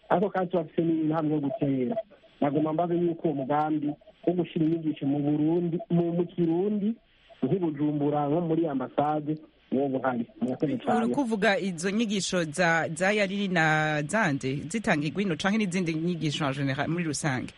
ariko kandi turafite n'intambwe yo gutera nagomba mbaze yuko uwo mugambi wo gushyira inyigisho mu burundi mu mu kirundi nk'ibujumbura nko muri ambasade uwo buhari murakoze uri cyane kuvuga izo nyigisho za za yariri na zande zitangirwa ino canke n'izindi nyigisho en general muri rusange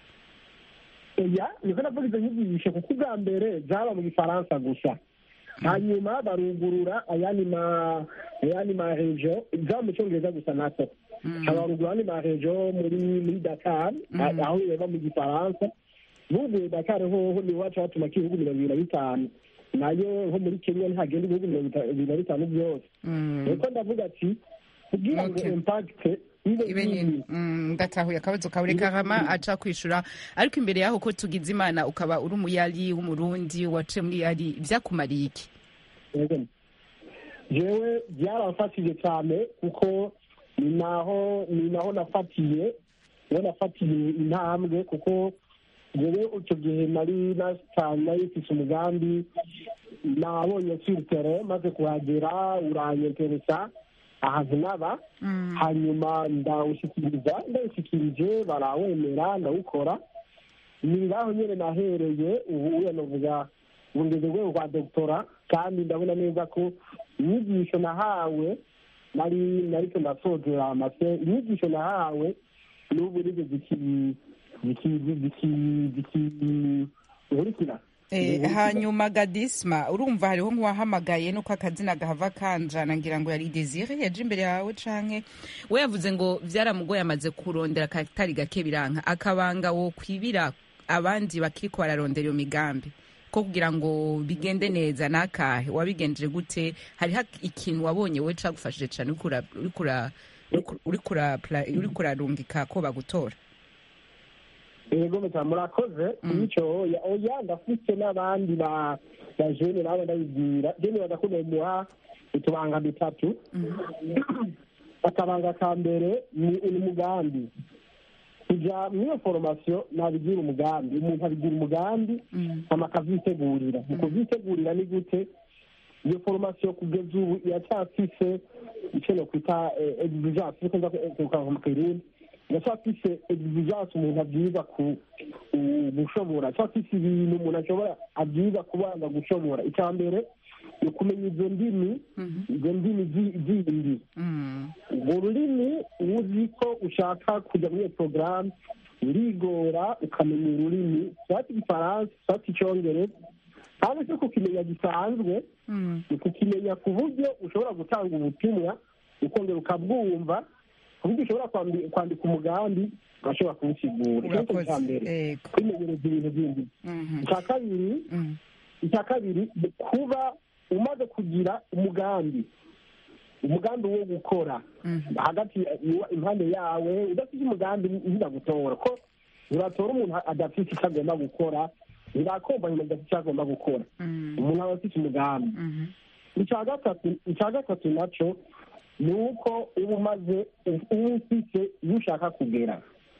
oya niko navuga izo nyigisho kuko ubwa mbere zaba mu gifaransa gusa hanyuma barugurura ayandi ma ayandi ma rejo zaba mu cyongereza gusa nato habarugura ayandi ma rejo muri muri dakar Mhm. aho biba mu gifaransa buguye dakar hoho ni iwacu hatuma k'ibihugu mirongo ibiri na bitanu nayo nko muri kenya ntihagenda ibihugu mirongo ita- ibiri na bitanu byose Mm. reko ndavuga ati kugira ngo Okay. impact ibe ibe nini nini Mm, ndatahuye akabazo kawe reka hama aca kwishura ariko imbere yaho ko tugize imana ukaba uri umuyari w'umurundi waciye muri yari vyakumariye iki Yego. jewe byaramfashije cyane kuko ni naho ni naho nafatiye niho nafatiye intambwe kuko jewe icyo gihe nari nasitanye nari mfise umugambi nabonye siritere maze kuhagera uranyeteresa ahantu naba hanyuma ndawushyikiriza ndawushyikirije barawemera ndawukora ni ngaho nyine nahereye ubu uya navuga ubu ngeze urwego rwa dogitora kandi ndabona neza ko inyigisho nahawe nari nariko ndasozera amase inyigisho nahawe n'ubu nizo ziki ziki ziki ziki nkurikira Eh, hanyuma gadisma urumva hariho nk'uwahamagaye nuko akazina gahava kanjana ngira ngo yari desire yaje imbere yawe canke we yavuze ngo vyaramugoye amaze kurondera katari gake biranka akabanga wo kwibira abandi bakiriko bararondera iyo migambi ko kugira ngo bigende neza nakahe wabigenjeje gute hariho ikintu wabonye we cagufashije cane uriko ura- uriko ura- uriko ura- uriko urarungika ko bagutora yego meta murakoze icyo oya oya ndafite n'abandi ba ba jene nabo ndabibwira jene badakunda muha utubanga dutatu akabanga ka mbere ni umugambi kuja muri iyo foromasiyo nabigira umugambi umuntu abigira umugambi hama akavyitegurira mu kuvyitegurira ni gute iyo foromasiyo kugeza ubu iracyafise icyo nokwita exigence niko nza kuvuga mu kirundi iracyafise exigence umuntu abyiza ku ku- gushobora acyafise ibintu umuntu ashobora abyiza kubanza gushobora icya mbere ni ukumenya izo ndimi izo ndimi zi- zindi urwo rurimi uzi ko ushaka kujya muri iyo porogaramu urigora ukamenya ururimi sati igifaransa sati icyongereza kandi si kukimenya gisanzwe ni kukimenya ku buryo ushobora gutanga ubutumwa ukongera ukabwumva ku buryo ushobora kwambi- kwandika umugambi ugashobora kuwusigura icyo ni cyo cya mbere kwimenyereza ibintu bindi icya kabiri icya kabiri ni kuba umaze kugira umugambi umugambi wo gukora hagati iwa- impande yawe udafite umugambi ntibagutora ko ntibatora umuntu adafite icyo agomba gukora ntibakomba nyuma adafite icyo agomba gukora umuntu aba afite umugambi icya gatatu icya gatatu nacyo ni uko uba umaze uba ufite iyo ushaka kugera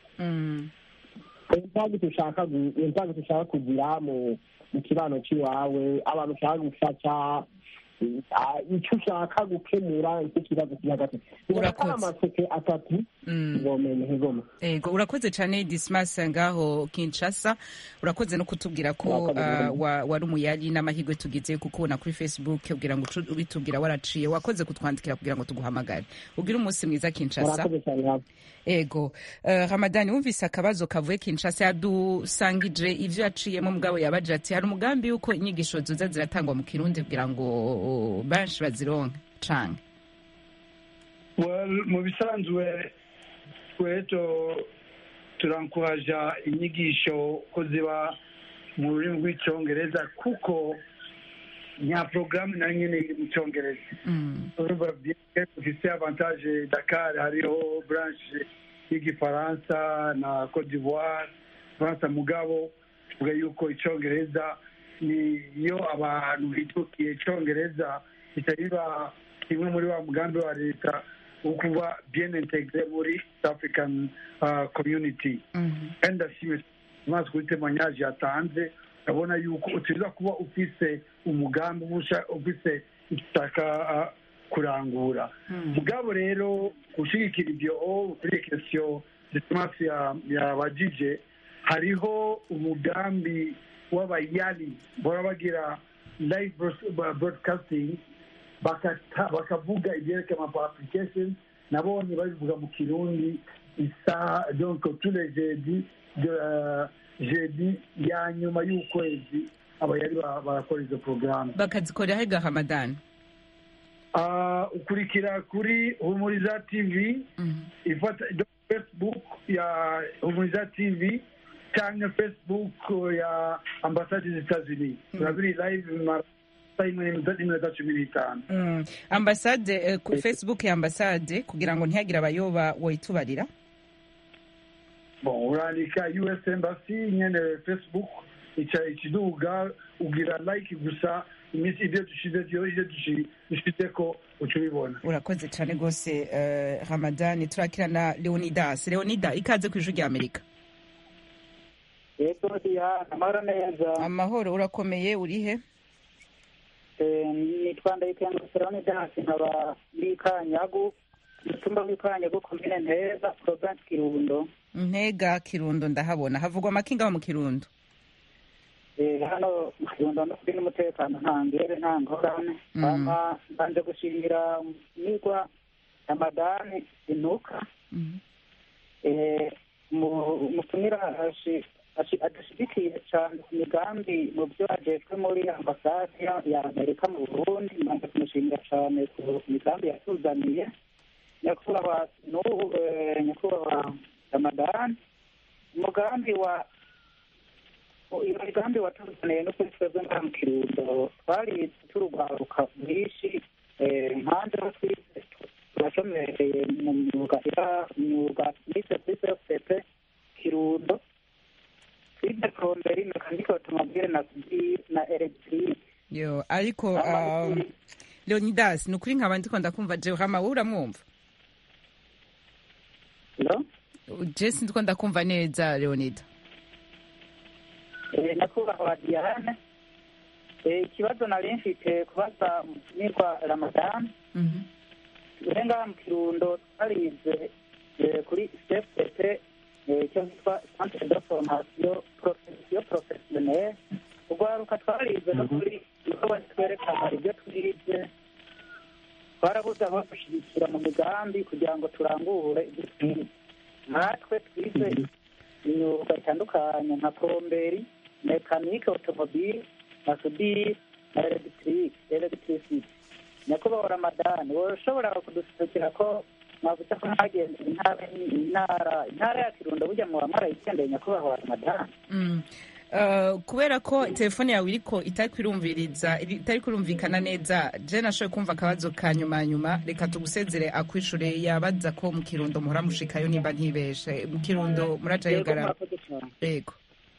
intambwe ushaka gu- intambwe ushaka kugira mu mu kibano cy'iwawe abantu ushaka gufasha ah, icyo ushaka gukemura icyo kibazo kiri hagati Urakoze. amaseke atatu ngomene ngoma ego urakoze cyane dismas ngaho kinshasa urakoze no kutubwira ko Urakoze, ah, Mugabo. wa- wari umuyari n'amahirwe tugize kukubona kuri facebook kugira ngo ucu- ubitubwira waraciye wakoze kutwandikira kugira ngo tuguhamagare ugire umunsi mwiza kinshasa murakoze cyane hafi ego uh, ramadani wumvise akabazo kavuye kinshasa yadusangije ivyo yaciyemo mugabo yabaje ati hari umugambi yuko inyigisho zoza ziratangwa mu kirundi kugira ngo uh, benshi bazironke canke Well, mu bisanzwe tweto turankuraja inyigisho ko ziba mu rurimi rw'icyongereza kuko nya porogaramu nayo nyine iri mu cyongereza urumva byinshi dufise avantage dakar hariho branche y'igifaransa na cote d'ivoire faransa mugabo tuvuga yuko icyongereza niyo abantu bitukiye icyongereza bitariba kimwe muri wa mugambi wa leta wo kuba bien integre muri East african uh, community kandi ndashimye amazi kuri temoignage yatanze urabona yuko utegereza kuba ufise umugambi uba usha- ufise ishaka uh, kurangura mugabo rero gushyigikira ibyo kuri kesiyo disimasi yabajije hariho umugambi w'abayali bora bagira live broadcasting bakata- bakavuga ibyerekeye ama application nabonye babivuga mu kirundi isaha donc tous les jeudi de jeudi ya nyuma y'ukwezi abayali ba- barakora izo porogaramu bakazikorera hega hamadani Ah, ukurikira kuri humuriza tv ifata facebook ya humuriza tv cyangwa facebook ya ambasade zitazini turabiri live mara saa imwe n'iminota n'iminota cumi n'itanu Mm. ambasade eh, ku facebook ya ambasade kugira ngo ntihagire abayoba woyitubarira bon urandika us embassy nyene facebook ica ikiduga ugira like gusa iminsi ibyo dushize byo ibyo dushi- dushizeko uca ubibona urakoze cyane rwose eh, ramadani turakira na leonidas leonida ikaze ku ijwi rya amerika yego diya amahoro neza amahoro urakomeye urihe Eh, nitwa ndayikenga seroni dansi nkaba ndi kanyagu mutumba w'ikanyagu komine nteza province kirundo ntega kirundo ndahabona havugwa amakinga ho mu kirundo Eh, hano mu kirundo no kuri n'umutekano nta ngere nta ngorane Mm. hama mbanje gushimira nigwa ramadani inuka Eh, mu- umutumira ashi- ashi- adushigikiye cyane ku migambi mu byo ajejwe muri ambasade ya- ya amerika mu burundi mbanje kumushimira cyane ku migambi yatuzaniye nyakubahwa n'ubu eh, nyakubahwa ramadani umugambi wa iyo migambi watuzaniye no kuri twebwe ngaha mu kirundo twari turugwaruka bwinshi eh, impande aho twize turashomereye mu myuga ira myuga nize kuri cfpp kirundo twize plomberi mekanike otomobile na na electric yo ariko um, leonidas ni ukuri nkaba ndiko ndakumva jewe hama wowe uramwumva no jesi ndiko ndakumva neza leonida Eh, nyakubahwa diane Eh, ikibazo nari mfite kubaza umutumirwa ramadani turi ngaha mu kirundo twarize eh, kuri cfpp eh, icyo bitwa centre de formation profession professionnelle urwaruka twarize no kuri niko batwerekana ibyo twize twarabuze aho dushyigikira mu migambi kugira ngo turangure ibyo twize natwe twize imyuga itandukanye nka plomberi mekanike automobile na sudire na elegitike elegitirisiti nyakubahwa ramadani wowe ushobora kudusekera ko mwavuze ko mwagendera intara intara intara ya kirundo burya muba mwarayigendeye nyakubahwa ramadani Mm. Uh, kubera ko telefone yawe iriko itari kwirumviriza itari kurumvikana neza je nashoboye kumva akabazo ka nyuma nyuma reka tugusezere akwishure yabaza ko mu kirundo muhora mushikayo nimba ntibeshe mu kirundo murajayo Yego, gara murakoze cyane. yego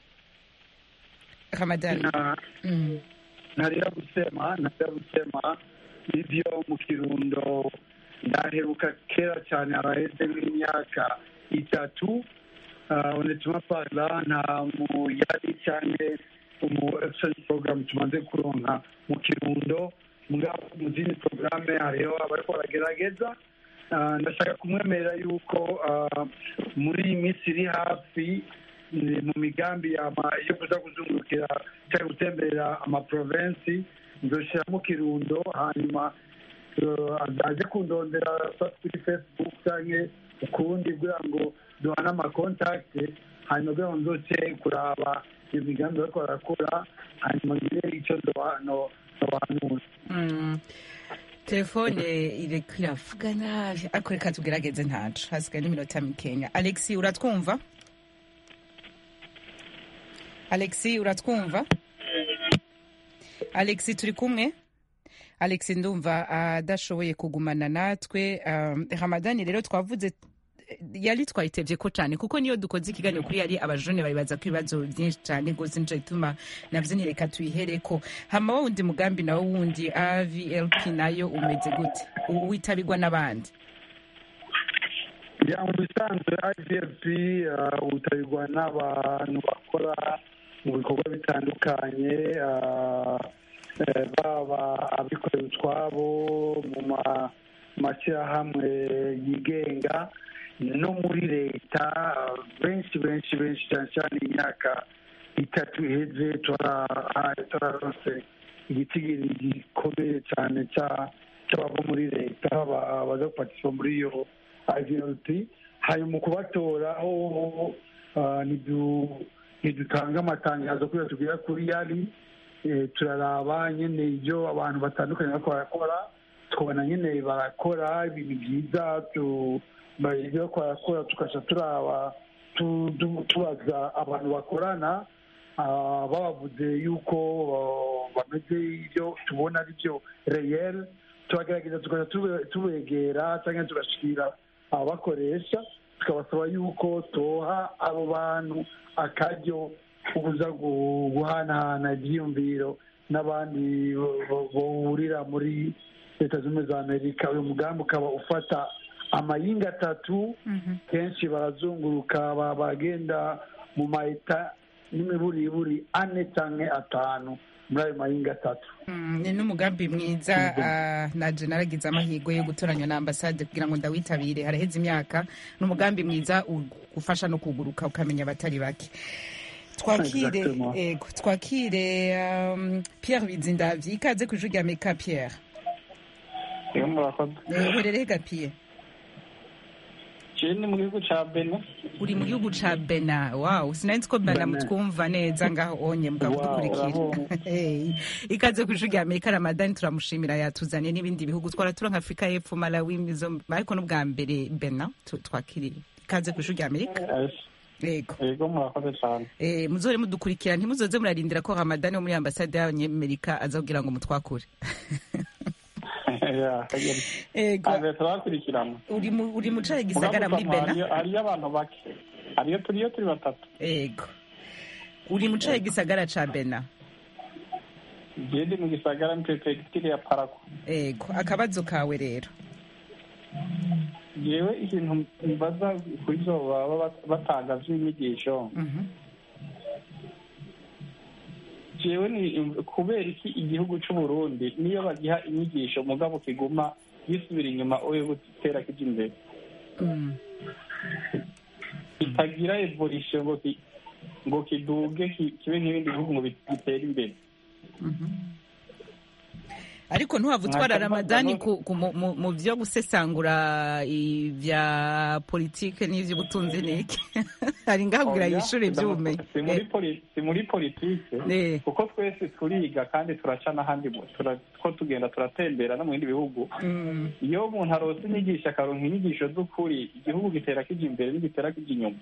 ramadani Mm. ntarira gusema ntarira gusema ibyo mu kirundo ndaheruka kera cyane araheze nk'imyaka itatu uh, unetuma parla nta muyari cyane umu exchange program tumaze kuronka mu kirundo mugabo mu zindi porogaramu hariho abariko baragerageza Uh, ndashaka kumwemerera yuko uh, muri iyi minsi iri hafi ni mu migambi yama- yo kuza kuzungurukira cyangwa gutemberera amaprovensi nzoshiramo kirundo hanyuma uh, aze kundondera sa- kuri facebook cyangwa ukundi kugira ngo duhane amakontakte hanyuma kugira ngo nzoce kuraba iyo migambi bariko barakora hanyuma ngire icyo ndoba- no- nobahanura Mm. telefone iriko iravuga nabi ariko reka tugerageze ntaco hasigaye n'iminota mikenya alexi uratwumva alexi uratwumva alexi turi kumwe alexi ndumva adashoboye kugumana natwe um, ramadani rero twavuze yari twayitevye ko cane kuko niyo dukoze ikiganiro kuri yari abajone babibaza ko ibibazo byinshi cane gose nico gituma navyo ntireka tuyihereko hama wa wundi mugambi nawo wundi avlp nayo umeze gute U- witabirwa n'abandi ya mu bisanzwe ivfp uh, utabirwa n'abantu bakora mu bikorwa bitandukanye uh, eh, baba abikorera utwabo mu ma- mashyirahamwe yigenga no muri leta benshi benshi benshi cyane cyane imyaka itatu iheze turaronse igitigiri gikomeye cyane cy'abava muri leta baza gupatisha muri iyo ivlt hanyuma mu kubatora ho ntidutanga amatangazo kubera tubwira kuri yari turaraba nyine ibyo abantu batandukanye bariko barakora tukabona nyine barakora ibintu byiza ibyo bariko barakora tukaca turaba tubaza abantu bakorana babavuze yuko bameze ibyo tubona ari byo reyeri turagerageza tukaja tubegera cyangwa tugashikira ababakoresha tukabasaba yuko toha abo bantu akaryo kuza guhanahana ibyiyumviro n'abandi bahurira muri leta zunze za amerika uyu mugambi ukaba ufata amayinga atatu kenshi barazunguruka bagenda mu mayeta n'imiburiburi ane cyangwa atanu muri ayo mayinga atatu ni n'umugambi mwiza naje naragize amahirwe yo gutoranywa na ambasade kugira ngo ndawitabire haraheze imyaka ni umugambi mwiza ufasha no kuguruka ukamenya abatari bake twakire ego twakire Pierre Bizindavyi ikaze ku ijwi rya Amerika Pierre uherereye ga Pierre ni mu gihugu ca Benin uri mu gihugu ca Benin wow sinari ko Benin mutwumva neza ngaho onye mugadukurikira ikaze ku ijwi rya Amerika Ramadan turamushimira yatuzaniye n'ibindi bihugu twara tura nka Afrika y'Epfo Malawi mizo ariko n'ubwa mbere Benin twakiriye ikaze ku ijwi rya Amerika yego yego murakoze cyane eh muzore mudukurikira ntimuzoze murarindira ko Ramadan wo muri ambasade y'Amerika aza kugira ngo mutwakure ego turabakurikirana uri mu uri mu caye gisagara muri Bena hariyo abantu bake hariyo turiyo turi batatu ego uri mu caye gisagara ca Bena Jedi mu gisagara mu prefecture ya Parako ego akabazo kawe rero yewe ikintu mbaza kuri zo baba batanga vy'inyigisho jewe ni kubera iki igihugu c'u Burundi niyo bagiha inyigisho mugabo kiguma gisubira inyuma oyo gutera kija imbere kitagira evolution ngo ngo kiduge kibe nk'ibindi bihugu ngo bitere imbere ariko ntuhava utwara ramadani mu byo gusesangura ibya politike n'iby'ubutunzi n'iki hari ngabwira yishure iby'ubumenyi si muri politike kuko twese turiga kandi turaca n'ahandi ko tugenda turatembera no mu bindi bihugu iyo umuntu arose inyigisho akaronka inyigisho z'ukuri igihugu gitera kija imbere n'igitera kija inyuma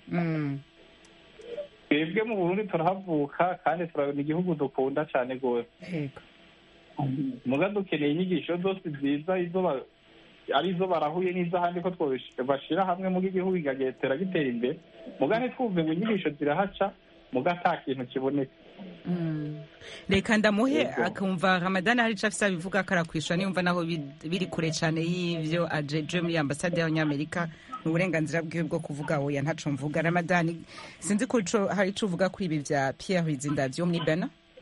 twebwe mu burundi turahavuka kandi turabona igihugu dukunda cyane rwose muga dukeneye inyigisho zose nziza izo ari izo barahuye n'iz'ahandi ko bashyira hamwe muga igihugu kigagetera gitera imbere muga ntitwumve ngo inyigisho zirahaca muga ata kintu kiboneka reka ndamuhe akumva ramadani hari icyo afite abivuga akarakwishyura niyumva naho biri kure cyane y'ibyo ajeje muri ambasade y'abanyamerika ni uburenganzira bwiwe bwo kuvuga oya ntaco mvuga ramadani sinzi ko hari icyo uvuga kuri ibi bya pierre bizindavyo muri bena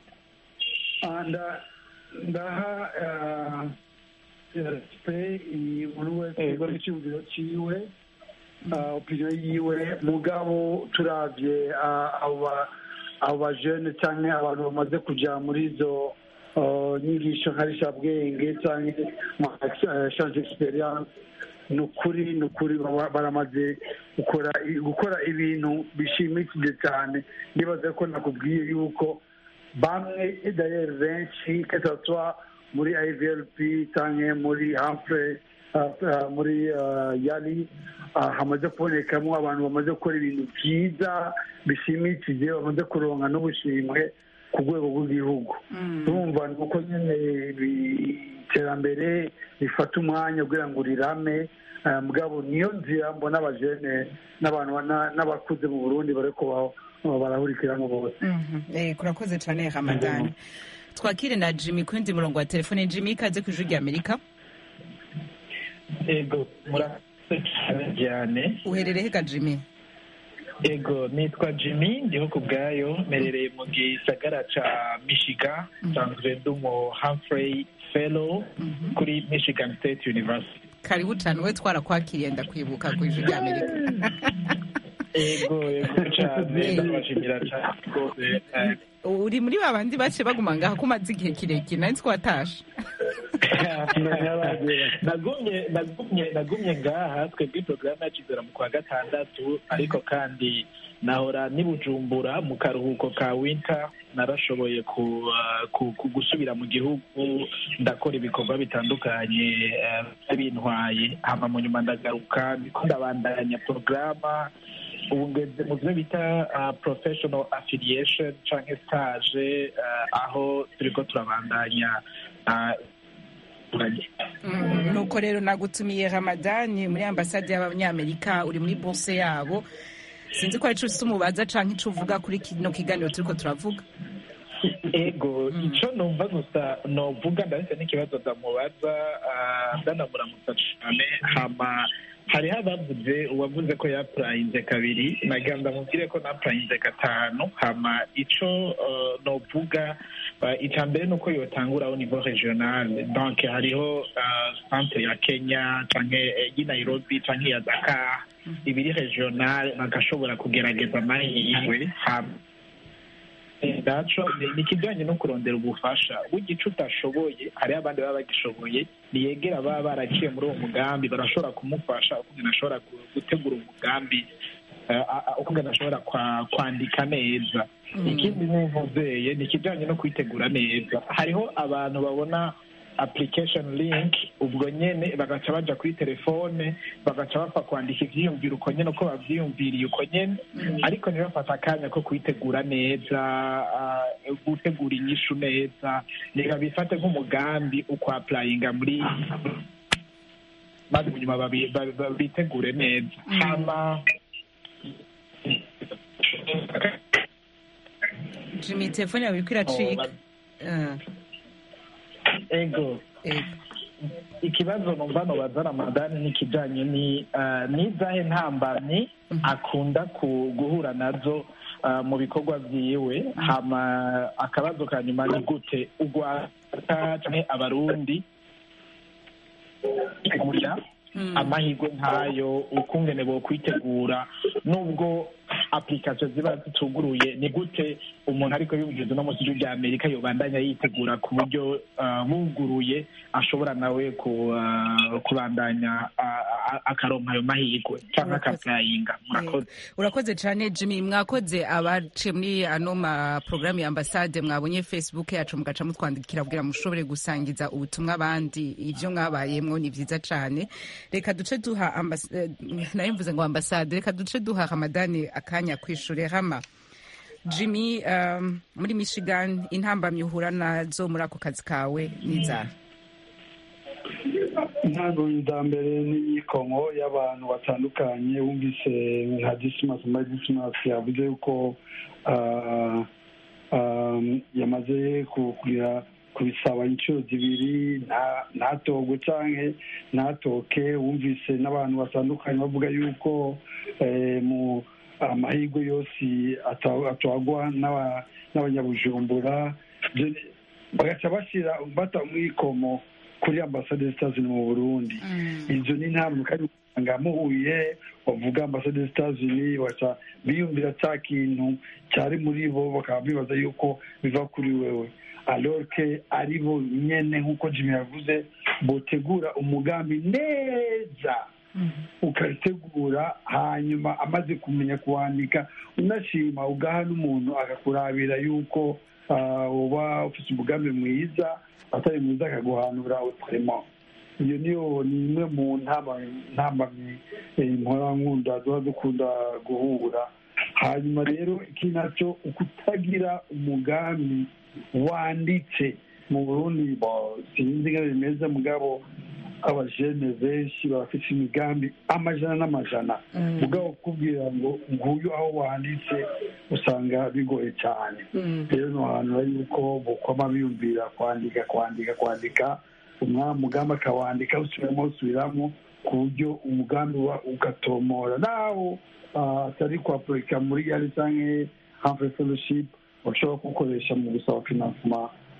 ndaha pe buri wese kuri icyumviro cyiwe opinion yiwe mugabo turavye abo bajene cyangwa abantu bamaze kuja muri izo nyigisho nka rishabwenge cyangwa change experience ni ukuri ni ukuri baramaze gukora gukora ibintu bishimikije cyane nibaza ko nakubwiye yuko bamwe dayeri benshi kesatwa muri ivlp cyangwa muri hamfre muri yari hamaze kubonekamo abantu bamaze gukora ibintu byiza bishimikije bamaze kuronka n'ubushimwe ku rwego rw'igihugu turumva ni uko nyine iterambere rifata umwanya kugira ngo rirame mugabo niyo nzira mbona abajene n'abantu n'abakuze mu burundi bariko barahurikiramo bose kurakoze cyane ramadani twakire na jimmy ku wundi murongo wa telefone jimmy ikaze ku ijwi rya amerika ego murakoze cyane uherereye ga jimmy ego nitwa jimmy ndiho ku bwayo merereye mu gisagara ca michigan nsanzwe ndi umu humphrey fellow kuri michigan state university karibu cane we twarakwakiriye ndakwibuka ku ijwi rya amerika ego ego cane ndabashimira cane rwose eh, uri muri ba bandi bace baguma ngaha ko umaze igihe kirekire nari nzi ko watashe nagumye nagumye nagumye ngaha twebwe porogaramu yacu izera mu kwa gatandatu ariko kandi nahora ni bujumbura mu karuhuko ka winter narashoboye ku, uh, ku, ku gusubira mu gihugu ndakora ibikorwa bitandukanye uh, bintwaye hama mu nyuma ndagaruka ndiko ndabandanya porogaramu ubu ngeze mu byo bita uh, professional affiliation canke stage uh, aho turiko turabandanya uh, Mm, nuko rero nagutumiye ramadani muri ambasade y'abanyamerika uri muri bourse yabo sinzi ko ari ico umubaza canke ico uvuga kuri kino kiganiro turiko turavuga ego ico numva gusa novuga ndahise n'ikibazo ndamubaza ah, ndanamuramutsa cane hama hariho abavuze uwavuze ko yapurayinze kabiri nagira ndamubwire ko napurayinze gatanu hama ico uh, novuga uh, ica mbere nuko yotangura au niveau regional donc hariho uh, centre ya kenya canke eh, y'i nairobi canke ya dakar ibiri regional bagashobora kugerageza amahirwe hama naco ni ikijyanye no kurondera ubufasha w'igice utashoboye hariho abandi baba bagishoboye niyegera baba baraciye muri uwo mugambi barashobora kumufasha ukungena ashobora gutegura umugambi ukungena ashobora kwandika neza ikindi n'imvuzeye ni ikijyanye no kwitegura neza hariho abantu babona application link ubwo nyene bagaca baja kuri telefone bagaca bapfa kwandika ivyiyumviro uko nyene uko bavyiyumviriye uko nyene ariko ntibafata akanya ko kwitegura neza uh, gutegura inyishu neza reka bifate nk'umugambi ukwapulayinga muri maze munyuma bitegure neza hama jimmy telefone yawe iriko iracika ego ikibazo numva nobaza ramadani n'ikijanye ni n'izahe ntambamyi akunda guhura nazo mu bikorwa vyiwe hama akabazo ka nyuma ni gute urwanda canke abarundi amahirwe nk'ayo ukungene bo kwitegura nubwo application ziba zituguruye ni gute umuntu ariko yumviriza no mu gihugu rya amerika yobandanya yitegura ku buryo buguruye ashobora nawe kubandanya akaronka ayo mahirwe cyangwa akapurayinga murakoze urakoze cyane jimmy mwakoze abace muri ano maporogaramu ya ambasade mwabonye facebook yacu mugaca mutwandikira kugira mushobore gusangiza ubutumwa abandi ibyo mwabayemwo ni byiza cyane reka duce duha nayo mvuze ngo ambasade reka duce duha ramadani akanya kwishura hama jimmy um, muri michigan intambamyi uhura nazo muri ako kazi kawe n'inzara ntabwo za mbere n'imyikongo y'abantu batandukanye wumvise nka disimasi muri disimasi yavuze yuko yamaze kugira kubisaba inshuro zibiri ntatogwe cyangwa ntatoke wumvise n'abantu batandukanye bavuga yuko mu amahirwe yose atwagwa n'abanyabujumbura bagaca bashyira bata umwikomo kuri ambasade zitazi mu burundi izo ni ntabwo kandi usanga muhuye bavuga ambasade zitazi baca biyumvira cya kintu cyari muri bo bakaba bibaza yuko biva kuri wewe alorke ari bo nyene nk'uko jimmy yavuze botegura umugambi neza ukategura hanyuma amaze kumenya kuwandika unashima ugaha n'umuntu akakurabira yuko uba ufite umugambi mwiza atari mwiza akaguhanura utarimo iyo niyo ni imwe mu ntambamyi nkunda duba dukunda guhura hanyuma rero iki nacyo kutagira umugambi wanditse mu burundi sinzi ngo bimeze mugabo abajene benshi bafite imigambi amajana n'amajana mugabo kukubwira ngo nguyu aho wanditse usanga bigoye cyane rero ni ahantu yuko bukoma biyumvira kwandika kwandika kwandika umugambi akawandika usubiramo usubiramo ku buryo umugambi ugatomora naho atari kwapurika muri yari cyangwa hamfure fellowship bashobora kuwukoresha mu gusaba finansima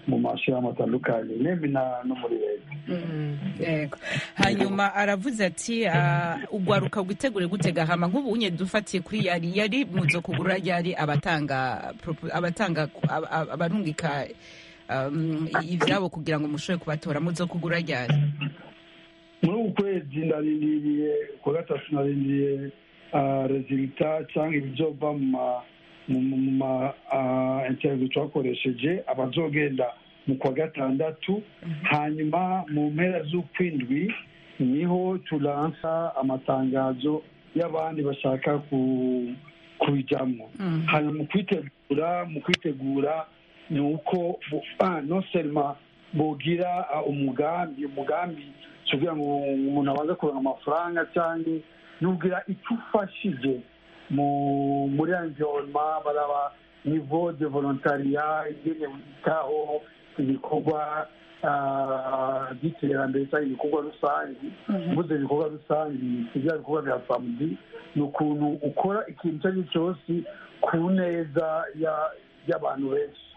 mu mashyirahamwe atandukanye nembi no muri leta yego hanyuma aravuze ati ugwaruka witegure gutega hama nk'ubu unye dufatiye kuri yari yari muzo kugura yari abatanga abatanga abarungika ivyabo kugira ngo mushobore kubatora muzo kugura ryari muri uku kwezi ndarindiriye ku gatatu narindiriye resulta cyangwa ibizova mu ma interview twakoresheje abazogenda mu kwa gatandatu hanyuma mu mpera z'ukwindwi niho turansa amatangazo y'abandi bashaka kubijyamo hanyuma mu kwitegura mu kwitegura ni uko non selma bogira umugambi umugambi kugira ngo umuntu abanze kuronka amafaranga cyangwa nugira icyo ufashije muri environnement baraba niveau de volontariat ingene witaho ibikorwa by'iterambere cyangwa ibikorwa rusange mvuze ibikorwa rusange ibya bikorwa bya samudi ni ukuntu ukora ikintu icyo ari cyo cyose ku neza y'abantu benshi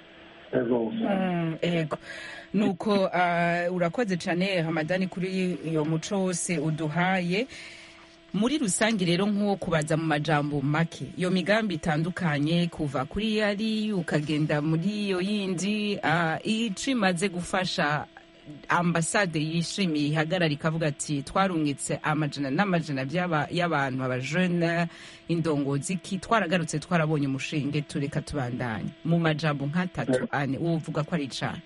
ego nuko urakoze cyane hamadani kuri iyo muco wose uduhaye muri rusange rero nk'uwo kubaza mu majambo make iyo migambi itandukanye kuva kuri yari ukagenda muri iyo yindi ico imaze gufasha ambasade yishimiye ihagarara ikavuga ati twarungitse amajana n'amajana y'abantu abajene indongozi ki twaragarutse twarabonye umushinge tureka tubandanye mu majambo nk'atatu ane uvuga ko ari icana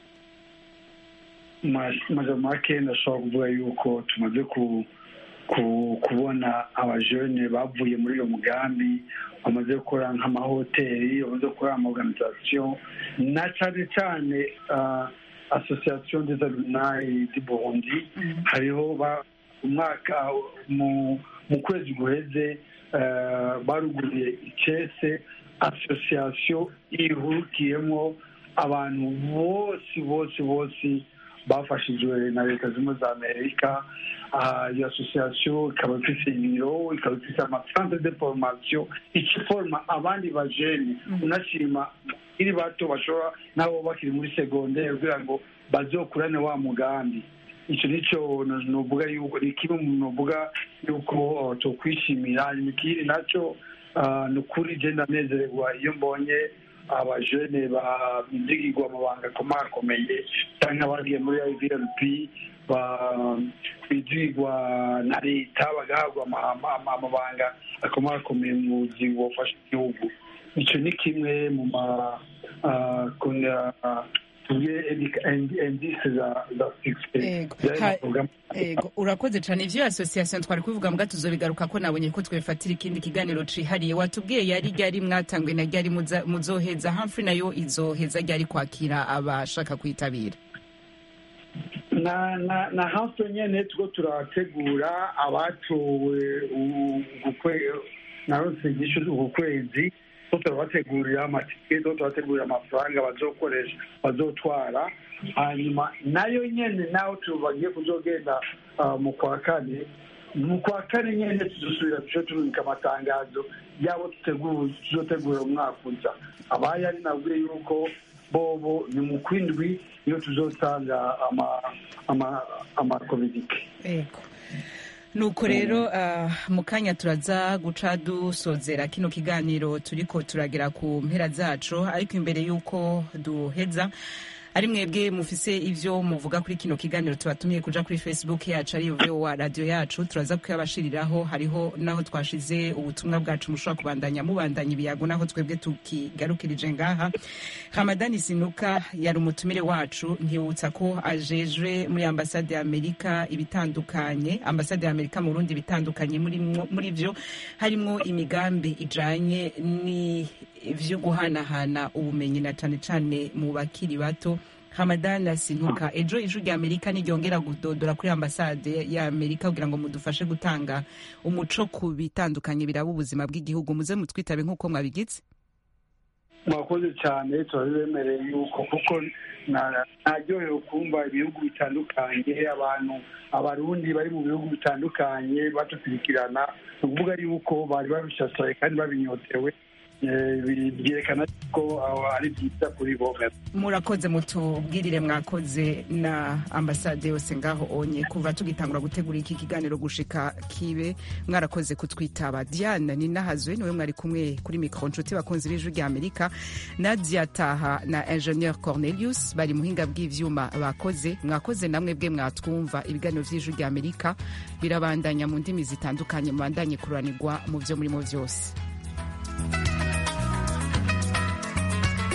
majambo make ndashobora kuvuga yuko tumaze ku kubona abajene bavuye muri uyo mugambi bamaze gukora nk'amahoteli bamaze gukora amaorganisation na cyane cyane association des alumni du burundi hariho umwaka mu kwezi guheze baruguriye icese association ihurukiyemo abantu bose bose bose bafashijwe na leta zimwe za amerika iyo association ikaba ifite ibiro ikaba ifite amasantre de formation ikiforma abandi bajene unashima iri bato bashobora nabo bakiri muri segondere kugira ngo bazokurane wa mugambi icyo nicyo nuvuga yuko ni kimwe mu nuvuga yuko tokwishimira ikindi nacyo ni ukuri genda nezererwa iyo mbonye abajene bizigirwa amabanga akomakomeye cyangwa abagiye muri ivlp bizigirwa na leta bagahabwa amabanga akomakomeye mu buzima bufasha igihugu icyo ni kimwe mu ma indisi za ego urakoze cyane ivyo association twari kubivuga mbwa tuzobigaruka ko nabonye ko twefatira ikindi kiganiro cihariye watubwiye yari ryari mwatangwe na ryari muzoheza hamfrey nayo izoheza ryari kwakira abashaka kwitabira na na na hamfrey nyene tuko turategura abatowe naronse igisho uku kwezi turabategurira amatike turabategurira amafaranga bazokoresha bazotwara hanyuma nayo nyene naho bagiye kuzogenda mu kwa kane mu kwa kane nyene tuzosubira tuje turubika amatangazo yabo tuzotegura umwaka uza abaye ari nabwiye yuko bobo ni mu kwindwi iyo tuzotanga amakomedike nuko rero mu kanya turaza guca dusozera kino kiganiro turiko turagera ku mpera zacu ariko imbere y'uko duheza ari mwebwe mufise ivyo muvuga kuri kino kiganiro tubatumiye kuja kuri facebook yacu ari vowa radio yacu turaza kuyabashiriraho hariho naho twashize ubutumwa bwacu mushobora kubandanya mubandanya ibiyago naho twebwe tukigarukirije ngaha hamadani sinuka yari umutumire wacu nkibutsa ko ajejwe muri ambasade ya amerika ibitandukanye ambasade ya amerika mu burundi ibitandukanye muri vyo harimwo imigambi ijanye ni vyo guhanahana ubumenyi na cane cane mu bakiri bato hamadana sinuka ejo ijwi rya amerika niryongera kudodora kuri ambasade ya amerika kugira ngo mudufashe gutanga umuco ku bitandukanye biraba ubuzima bw'igihugu muze mutwitabe nk'uko mwabigize mwakoze cyane turabibemereye yuko kuko naryohewe kumva ibihugu bitandukanye abantu abarundi bari mu bihugu bitandukanye badukurikirana ni ukuvuga yuko bari babishashaye kandi babinyotewe byerekana ko ari byiza kuri bo murakoze mutubwirire mwakoze na ambasade yose ngaho onye kuva tugitangura gutegura iki kiganiro gushika kibe mwarakoze kutwitaba diane ninahazwe niwe mwari kumwe kuri mikoro nshuti bakunzi b'ijwi rya amerika nadia taha na ingenieur cornelius bari muhinga bw'ivyuma bakoze mwakoze namwe bwe mwatwumva ibiganiro vy'ijwi rya amerika birabandanya mu ndimi zitandukanye mubandanye kururanirwa mu vyo murimo vyose